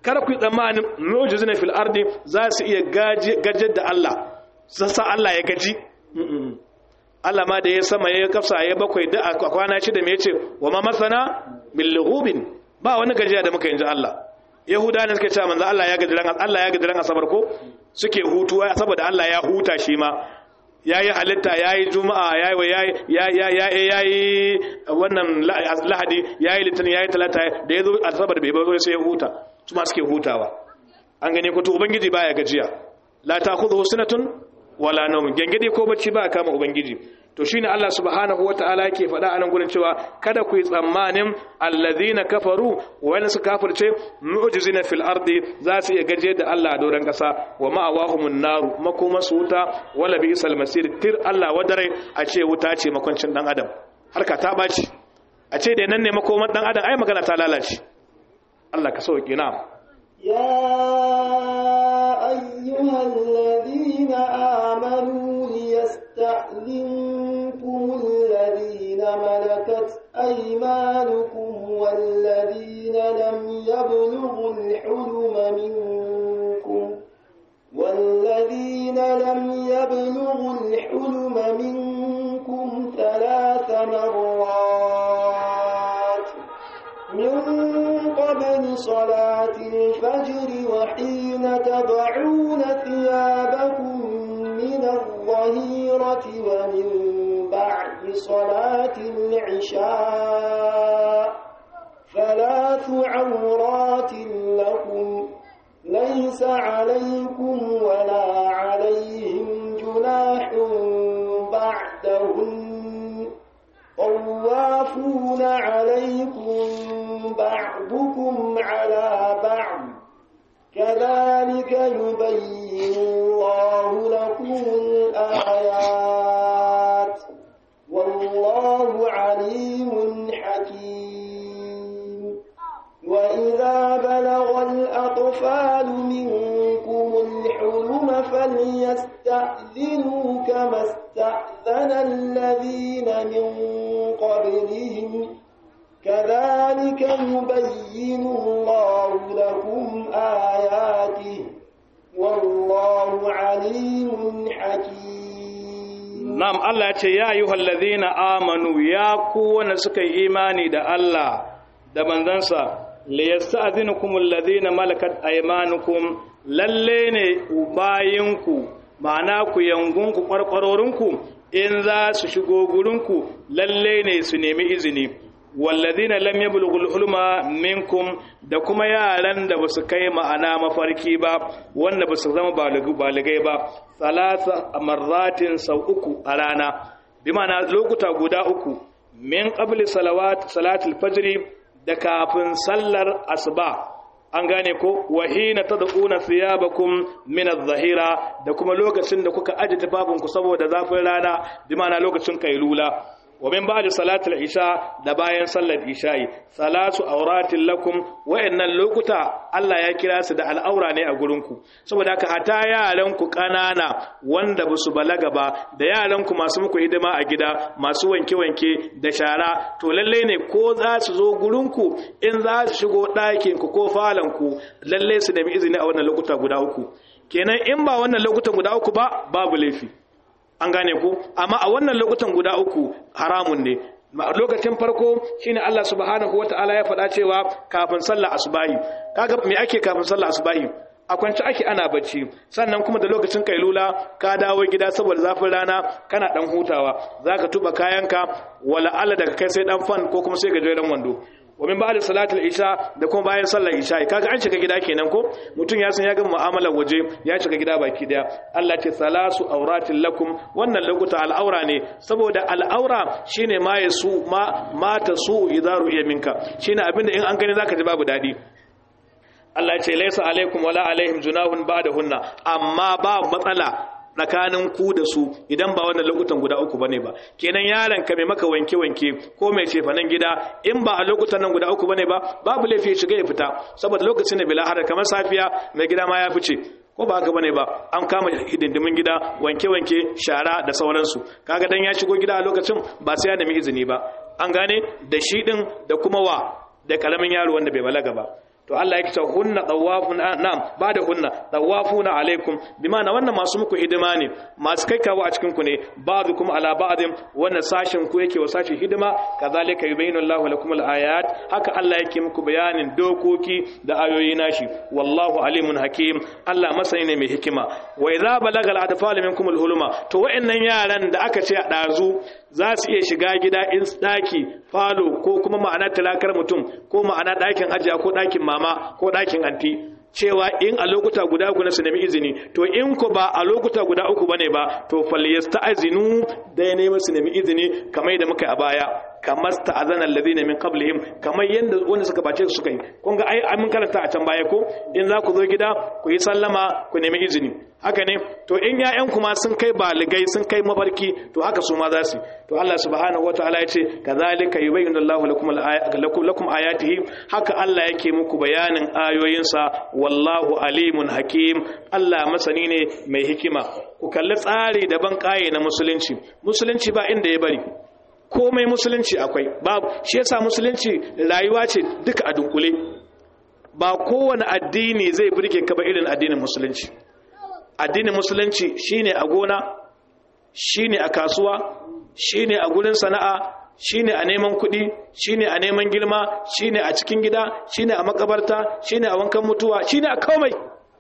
kar ku tsammanin mu'jizina fil ardi za su iya gajar da Allah sassa Allah ya gaji Allah ma da ya sama ya kafsa ya bakwai da a kwana shida me yace wa ma masana bil lughubin ba wani gajiya da muka yanzu Allah yahuda ne suke cewa manzo Allah ya gaji ran Allah ya gaji ran asabar ko suke hutu saboda Allah ya huta shi ma yayi halitta yayi juma'a yayi yayi yayi wannan lahadi yayi litinin yayi talata da yazo asabar bai ba sai ya huta su ma suke hutawa an gane ko to ubangiji baya gajiya la ta'khudhu sinatun wala nawm gengede ko bacci ba kama ubangiji to shine Allah subhanahu wataala yake faɗa a nan gurin cewa kada ku yi tsammanin allazina kafaru wani su kafirce mu'jizina fil ardi za su iya gaje da Allah a doron kasa wa ma'awahumun naru makoma su wuta wala bi isal masir tir Allah wadare a ce wuta ce makwancin dan adam harka ta baci a ce da nan ne makoman dan adam ai magana ta lalace Allah ka sauke na يا أيها الذين آمنوا ليستأذنكم الذين ملكت أيمانكم والذين لم يبلغوا الحلم منكم والذين لم يبلغوا الحلم منكم ثلاث مرات من قبل صلاة الفجر وحين تضعون ثيابكم من الظهيرة ومن بعد صلاة العشاء ثلاث عورات لكم ليس عليكم ولا عليهم جناح بعدهن طوافون عليكم بعضكم على بعض كذلك يبين الله لكم الآيات والله عليم حكيم وإذا بلغ الأطفال منكم الحلم فليستأذنوا كما استأذن الذين من قبلهم كذلك يبين الله لكم آياته والله عليم حكيم Na'am Allah ya ce ya ayyuhal ladhina amanu ya ku wanda suka yi imani da Allah da manzansa li yasta'dhinukum alladhina malakat aymanukum lalle ne bayinku ma'ana ku yangunku kwarkwarorinku in za su shigo gurinku lalle ne su nemi izini walladhina lam yablughul hulma minkum da kuma yaran da basu kai ma'ana mafarki ba wanda basu zama baligai ba salasa marratin sau uku a rana bi ma'ana lokuta guda uku min qabli salawat salatul fajr da kafin sallar asuba an gane ko wahina tad'una thiyabakum min adh-dhahira da kuma lokacin da kuka aje tufafinku saboda zafin rana bi ma'ana lokacin kailula wa min ba'da salatul isha da bayan sallar isha'i salatu auratin lakum wa'annan lokuta Allah ya kira su da al'aura ne a gurinku saboda haka hata yaran ku kanana wanda basu balaga ba da yaran ku masu muku hidima a gida masu wanke wanke da shara to lalle ne ko za su zo gurinku in za su shigo ɗakin ku ko falon ku lalle su nemi izini a wannan lokuta guda uku kenan in ba wannan lokutan guda uku ba babu laifi an gane ku amma a wannan lokutan guda uku haramun ne lokacin farko shine Allah subhanahu wataala ya faɗa cewa kafin sallar asubahi kaga me ake kafin sallar asubahi a kwanci ake ana bacci sannan kuma da lokacin kailula ka dawo gida saboda zafin rana kana dan hutawa zaka tuba kayanka wala Allah daga kai sai dan fan ko kuma sai gajeren wando wa min ba'da salatul isha da kuma bayan sallar isha kaga an shiga gida kenan ko mutum ya san ya ga mu'amalar waje ya shiga gida baki daya Allah ce salasu auratin lakum wannan lokuta al'aura ne saboda al'aura shine ma yasu ma mata su idaru iya minka shine abinda in an gani zaka ji babu dadi Allah ce laisa alaikum wala alaihim junahun ba'dahunna amma ba matsala tsakanin ku da su idan ba wannan lokutan guda uku bane ba kenan yaron ka mai maka wanke wanke ko mai cefanen gida in ba a lokutan nan guda uku bane ba babu laifi ya shiga ya fita saboda lokacin da bila har kamar safiya mai gida ma ya fice ko ba haka bane ba an kama hidindimin gida wanke wanke shara da sauransu kaga dan ya shigo gida a lokacin ba sai ya nemi izini ba an gane da shi din da kuma wa da kalamin yaro wanda bai balaga ba to Allah yake cewa hunna tawafuna na'am ba da hunna tawafuna alaikum bi ma'ana wannan masu muku hidima ne masu kai kawo a cikin ku ne ba'dukum ala ba'din wannan sashin ku yake wa sashin hidima kazalika yubayyinu Allahu lakum al-ayat haka Allah yake muku bayanin dokoki da ayoyi nashi wallahu alimun hakim Allah masani ne mai hikima wa idza balagal atfal minkum al-huluma to wa'annan yaran da aka ce a dazu za su iya shiga gida in daki falo ko kuma ma'ana talakar mutum ko ma'ana dakin ajiya ko dakin mama ko dakin anti cewa in a lokuta guda uku na su nemi izini to in ku ba a lokuta guda uku bane ba to falyasta'zinu da ya nemi su nemi izini kamar da muka a baya kamar sta'azana alladhina min qablihim kamar yanda wanda suka bace su suka yi kun ga ai mun karanta a can baya ko in za ku zo gida ku yi sallama ku nemi izini haka ne to in ƴaƴan kuma sun kai baligai sun kai mafarki to haka su ma za su to Allah subhanahu wataala ya ce kazalika yubayyinu Allahu lakum lakum lakum ayatihi haka Allah yake muku bayanin ayoyinsa wallahu alimun hakim Allah masani ne mai hikima ku kalli tsari daban kaye na musulunci musulunci ba inda ya bari komai musulunci akwai babu shi yasa musulunci rayuwa ce duka a dunkule ba kowane addini zai burge ka ba irin addinin musulunci addinin musulunci shine a gona shine a kasuwa shine a gurin sana'a shine a neman kuɗi shine a neman girma shine a cikin gida shine a makabarta shine a wankan mutuwa shine a komai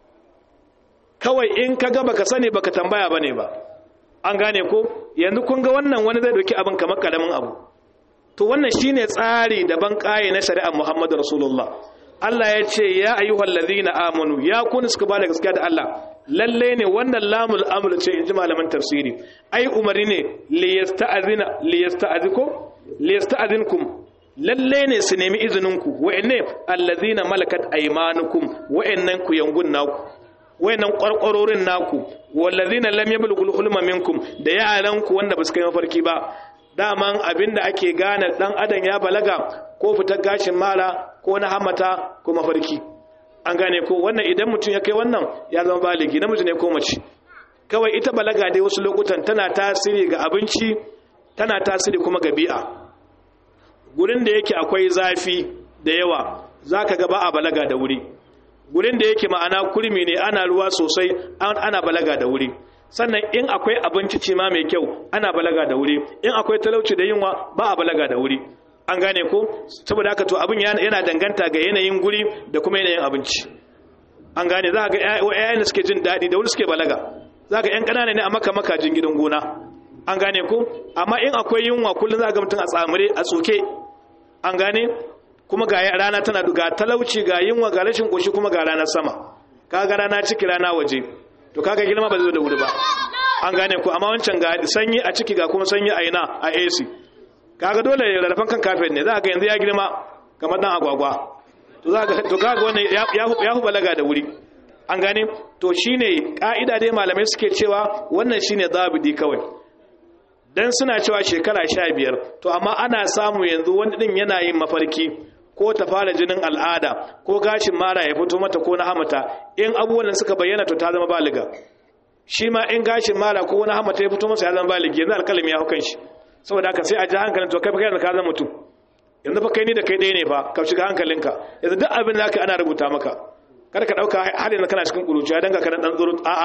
kawai in ka ga baka sani baka tambaya bane ba an gane ko yanzu kun ga wannan wani zai doki abin kamar karamin abu to wannan shine tsari daban kaye na shari'ar Muhammadu Rasulullah Allah ya ce ya ayyuhal ladhina amanu ya kun suka bada gaskiya da Allah lalle ne wannan lamul amr ce inji malaman tafsiri ai umari ne li yasta'zina li yasta'ziko li yasta'zinkum lalle ne su nemi izinin ku wa'anne alladhina malakat aymanukum wa'annan ku yangun naku wayannan kwarkwarorin naku wallazina lam yablughu hulma minkum da yaran ku wanda basu kai mafarki ba daman abinda ake gane dan adam ya balaga ko fitar gashin mara ko na hamata ko mafarki an gane ko wannan idan mutum ya kai wannan ya zama baligi namiji ne ko mace kawai ita balaga dai wasu lokutan tana tasiri ga abinci tana tasiri kuma ga bi'a gurin da yake akwai zafi da yawa zaka ga ba a balaga da wuri gurin da yake ma'ana kurmi ne ana ruwa sosai ana balaga da wuri sannan in akwai abinci ce ma mai kyau ana balaga da wuri in akwai talauci da yunwa ba a balaga da wuri an gane ko saboda haka to abin yana danganta ga yanayin guri da kuma yanayin abinci an gane za ga ƴaƴan da suke jin daɗi da wuri suke balaga za ga ƴan ƙanana ne a maka makajin gidan gona an gane ko amma in akwai yunwa kullum za ga mutum a tsamure a tsoke an gane kuma ga rana tana ga talauci ga yunwa ga rashin koshi kuma ga ranar sama kaga rana ciki rana waje to kaga girma ba zai zo da wuri ba an gane ku amma wancan ga sanyi a ciki ga kuma sanyi a ina a AC kaga dole rarrafan kan kafin ne za ga yanzu ya girma kamar dan agwagwa to za ga to kaga wannan ya ya balaga da wuri an gane to shine ka'ida dai malamai suke cewa wannan shine zabidi kawai dan suna cewa shekara 15 to amma ana samu yanzu wani din yana yin mafarki ko ta fara jinin al'ada ko gashin mara ya fito mata ko na hamata in abubuwan da suka bayyana to ta zama baliga shi ma in gashin mara ko na hamata ya fito masa ya zama baligi yanzu alkalami ya hukan shi saboda haka sai a ji hankalin to kai fa kai ka zama mutum yanzu fa kai ni da kai ɗaya ne fa ka shiga hankalinka yanzu duk abin da aka ana rubuta maka kada ka ɗauka har yanzu kana cikin ƙuruciya dan ka kana ɗan tsoro a'a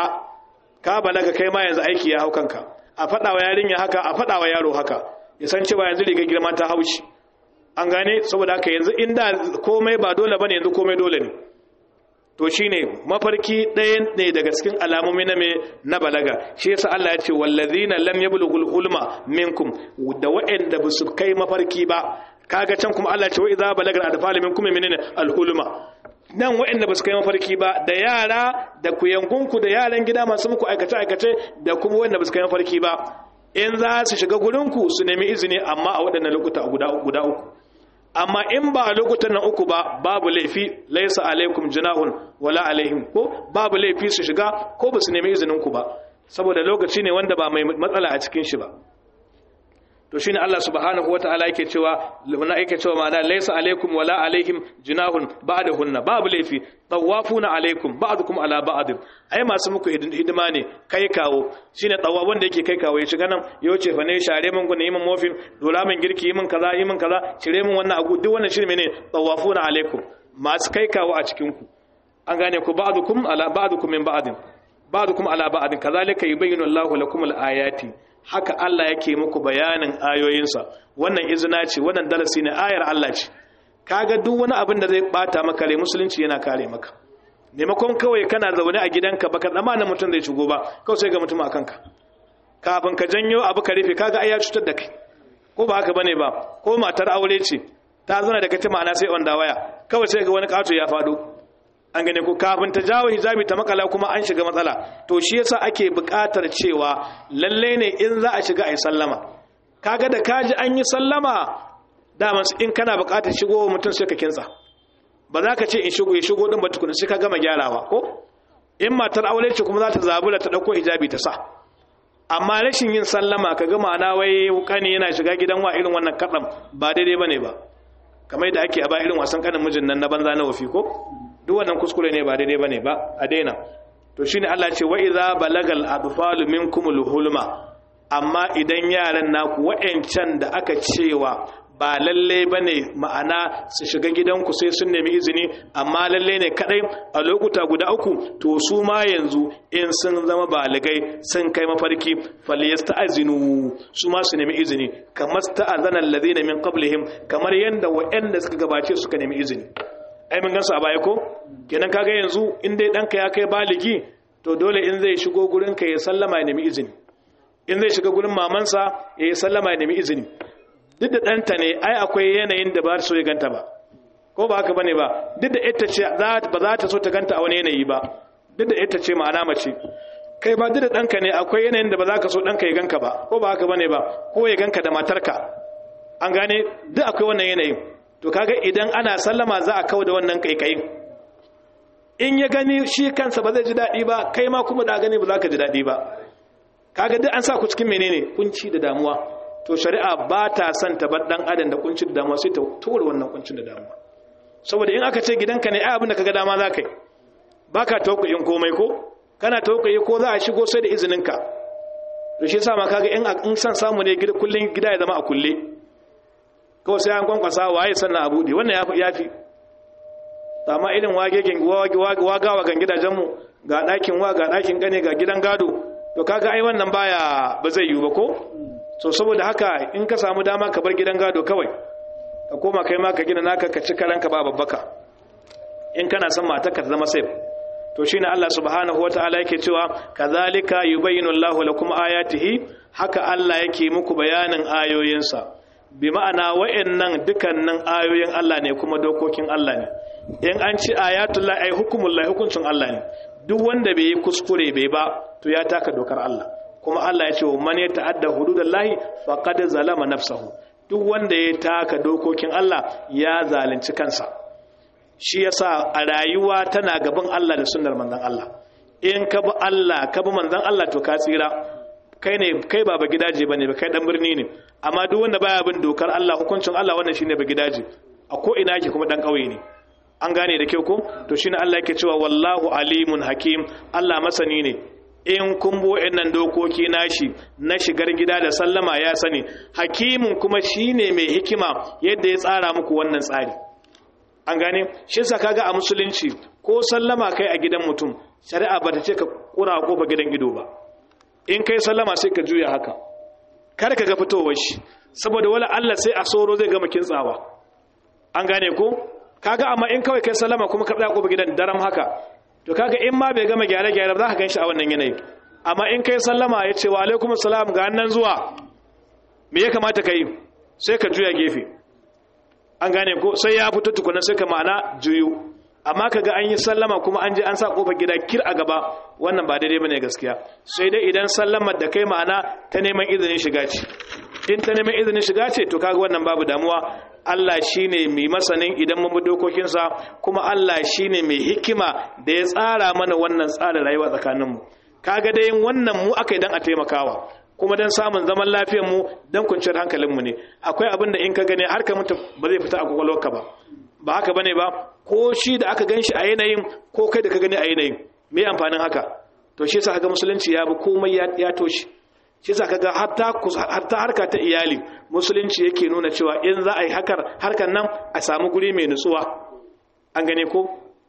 ka balaga kai ma yanzu aiki ya hau kanka a faɗa wa yarinya haka a faɗa wa yaro haka ya san cewa yanzu riga girma ta haushi an gane saboda haka yanzu inda komai ba dole bane yanzu komai dole ne to shine mafarki ɗayan ne daga cikin alamomi na me na balaga shi yasa Allah ya ce wallazina lam yablughul hulma minkum da wa'anda ba su kai mafarki ba kaga can kuma Allah ya ce wa idza balagal adfal minkum menene alhulma nan wa'anda ba su kai mafarki ba da yara da kuyangunku da yaran gida masu muku aikace aikace da kuma wanda ba su kai mafarki ba in za su shiga gurinku su nemi izini amma a waɗannan lokuta guda uku amma in ba a lokutan nan uku ba babu laifi laisa alaikum junahun wala alaihim ko babu laifi su shiga ko ba su nemi izinin ku ba saboda lokaci ne wanda ba mai matsala a cikin shi ba to shine Allah subhanahu wataala yake cewa na yake cewa ma'ana laisa alaikum wala alaihim junahun ba'dahunna babu laifi tawafuna alaikum ba'dukum ala ba'd ai masu muku hidima ne kai kawo shine tsawa wanda yake kai kawo ya shiga nan ya wuce fa ne share min gunne min mofin dola min girki min kaza yi min kaza cire min wannan agu duk wannan shine mene tawafuna alaikum masu kai kawo a cikin ku an gane ku ba'dukum ala ba'dukum min ba'din ba'dukum ala ba'din kazalika yubayyinu Allahu lakum al-ayati haka Allah yake muku bayanin ayoyinsa wannan izina ce wannan darasi ne ayar Allah ce kaga duk wani abin da zai bata maka rai musulunci yana kare maka maimakon kawai kana zaune a gidanka baka tsammanin mutum zai shigo ba kawai sai ga mutum a kanka kafin ka janyo abu ka rufe kaga ai ya cutar da kai ko ba haka bane ba ko matar aure ce ta zauna da kace ma'ana sai onda waya kawai sai ga wani kato ya fado an gane ko kafin ta jawo hijabi ta makala kuma an shiga matsala to shi yasa ake buƙatar cewa lalle ne in za a shiga ai sallama kaga da kaji an yi sallama dama in kana buƙatar shigo mutum sai ka kinsa ba za ka ce in shigo ya shigo din ba tukuna sai ka gama gyarawa ko in matar aure ce kuma za ta zabura ta dauko hijabi ta sa amma rashin yin sallama ka ga ma'ana wai kani yana shiga gidan wa irin wannan kadam ba daidai bane ba kamar da ake a ba irin wasan kanin mijin nan na banza na wafi ko duk wannan kuskure ne ba daidai bane ba a daina to shine Allah ce wa idza balagal adfalu minkumul hulma amma idan yaran naku wa'ancan da aka cewa ba lalle ba ne ma'ana su shiga gidanku sai sun nemi izini amma lalle ne kadai a lokuta guda uku to su ma yanzu in sun zama baligai sun kai mafarki faliyasta azinu su ma su nemi izini kamar sta'azana allazina min qablihim kamar yanda waɗanda suka gabace suka nemi izini ai mun gansu a baya ko kenan kaga yanzu in dai danka ya kai baligi to dole in zai shigo gurin ka ya sallama ya nemi izini in zai shiga gurin mamansa ya sallama ya nemi izini duk da ɗanta ne ai akwai yanayin da ba so ya ganta ba ko ba haka bane ba duk da ita ce ba za ta so ta ganta a wani yanayi ba duk da ita ce ma'ana mace kai ba duk da ɗanka ne akwai yanayin da ba za ka so ɗanka ya ganka ba ko ba haka bane ba ko ya ganka da matarka an gane duk akwai wannan yanayin to kaga idan ana sallama za a kawo da wannan kaikayin in ya gani shi kansa ba zai ji daɗi ba kai ma kuma da gani ba za ka ji daɗi ba kaga duk an sa ku cikin menene kunci da damuwa to shari'a ba ta son ta bar dan adam da kunci da damuwa sai ta tura wannan kuncin da damuwa saboda in aka ce gidanka ne ai abin da kaga dama za ka yi baka tauƙayin komai ko kana tauƙayi ko za a shigo sai da izinin ka to shi yasa ma kaga in in san samu ne gida kullun gida ya zama a kulle kawai sai an kwankwasa waye sannan a bude wannan yafi yafi amma irin wagegen wagawa gan gidajen mu ga ɗakin wa ga ɗakin gane ga gidan gado to kaga ai wannan baya ba zai yiwu ba ko so saboda haka in ka samu dama ka bar gidan gado kawai ka koma kai ma ka gina naka ka ci karanka ba babbaka in kana son mata ka zama safe to shine Allah subhanahu wataala yake cewa kazalika yubayyinu Allahu lakum ayatihi haka Allah yake muku bayanin ayoyinsa bi ma'ana wa'annan dukannin ayoyin Allah ne kuma dokokin Allah ne in an ci ayatullahi ay hukumullahi hukuncin Allah ne duk wanda bai yi kuskure bai ba to ya taka dokar Allah kuma Allah ya ce man ya ta'adda hududallahi faqad zalama nafsahu duk wanda ya taka dokokin Allah ya zalunci kansa shi yasa a rayuwa tana gaban Allah da sunnar manzon Allah in ka bi Allah ka bi manzon Allah to ka tsira kai ne kai ba ba gidaje bane ba kai dan birni ne amma duk wanda baya bin dokar Allah hukuncin Allah wannan shine ba gidaje a ko ina yake kuma dan kauye ne an gane da kyau ko to shine Allah yake cewa wallahu alimun hakim Allah masani ne in kun bi wa'annan dokoki nashi na shigar gida da sallama ya sani hakimin kuma shine mai hikima yadda ya tsara muku wannan tsari an gane shi yasa kaga a musulunci ko sallama kai a gidan mutum shari'a bata ce ka kura ko ba gidan ido ba in kai sallama sai ka juya haka kar ka ga fitowar shi saboda wala Allah sai a soro zai gama kintsawa an gane ko kaga amma in kawai kai sallama kuma ka tsaya ko ba gidan daram haka to kaga in ma bai gama gyare-gyare ba za ka gan shi a wannan yanayi amma in kai sallama ya ce wa alaikum salam ga nan zuwa me ya kamata ka yi sai ka juya gefe an gane ko sai ya fito tukuna sai ka ma'ana juyu amma ka ga an yi sallama kuma an je an sa kofar gida kir a gaba wannan ba daidai bane gaskiya sai dai idan sallamar da kai ma'ana ta neman izinin shiga ce in ta neman izinin shiga ce to kaga wannan babu damuwa Allah shine mai masanin idan mun bi dokokinsa kuma Allah shine mai hikima da ya tsara mana wannan tsarin rayuwa tsakaninmu kaga dai wannan mu aka yi dan a taimakawa kuma dan samun zaman lafiyar mu dan kwanciyar hankalin mu ne akwai abin da in ka gane har ka mutu ba zai fita a kwakwalwarka ba ba haka bane ba ko shi da aka ganshi a yanayin ko kai da ka gani a yanayin me amfanin haka to shi yasa kaga musulunci ya bi komai ya toshi shi yasa kaga hatta hatta harka ta iyali musulunci yake nuna cewa in za a yi hakar harkar nan a samu guri mai nutsuwa an gane ko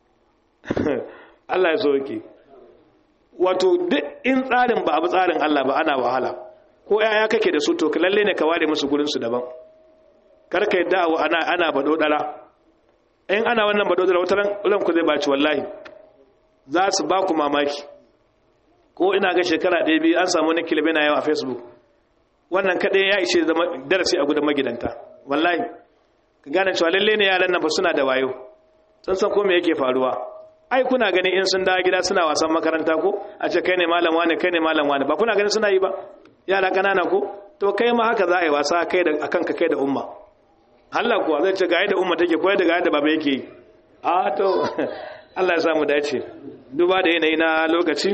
Allah ya soke wato duk in tsarin ba abu tsarin Allah ba ana wahala ko yaya kake da su to lalle ne ka ware musu gurin su daban kar ka yadda ana ana bado dara in ana wannan bado dara wataran ran ku zai baci wallahi za su ba ku mamaki ko ina ga shekara ɗaya biyu an samu wani kilbe na yawa a facebook wannan kaɗai ya ishe zama darasi a gudan magidanta wallahi ka gane cewa lalle ne yaran nan ba suna da wayo sun san ko me yake faruwa ai kuna gani in sun dawo gida suna wasan makaranta ko a ce kai ne malam wane kai ne malam wane ba kuna gani suna yi ba yara kanana ko to kai ma haka za a yi wasa kai da akan ka kai da umma Allah kuwa zai ce ga yadda umma take koyar da ga yadda baba yake yi a to Allah ya samu dace duba da yanayi na lokaci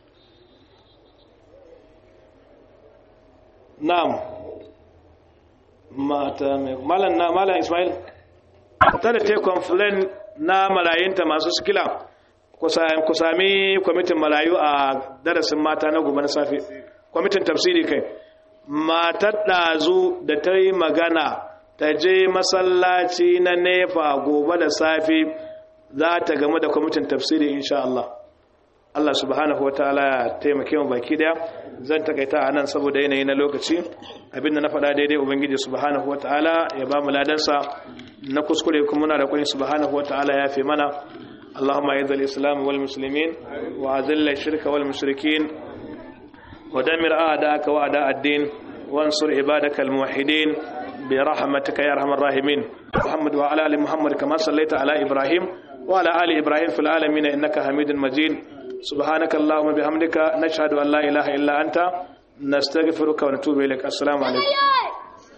na'am mata mai malam na malam Ismail ta da te complain na marayinta masu sikila ku sami kwamitin marayu a darasin mata na gobe na safe kwamitin tafsiri kai matar ɗazu da ta yi magana ta je masallaci na nefa gobe da safe za ta game da kwamitin tafsiri insha Allah Allah subhanahu wataala ya taimake mu baki daya zan takaita a nan saboda yanayi na lokaci abinda na faɗa daidai ubangiji subhanahu wataala ya ba mu ladansa na kuskure kuma muna da kwani subhanahu wataala ya fi mana اللهم اعز الاسلام والمسلمين واذل الشرك والمشركين ودمر اعداءك واعداء الدين وانصر عبادك الموحدين برحمتك يا ارحم الراحمين محمد وعلى ال محمد كما صليت على ابراهيم وعلى ال ابراهيم في العالمين انك حميد مجيد سبحانك اللهم بحمدك نشهد ان لا اله الا انت نستغفرك ونتوب اليك السلام عليكم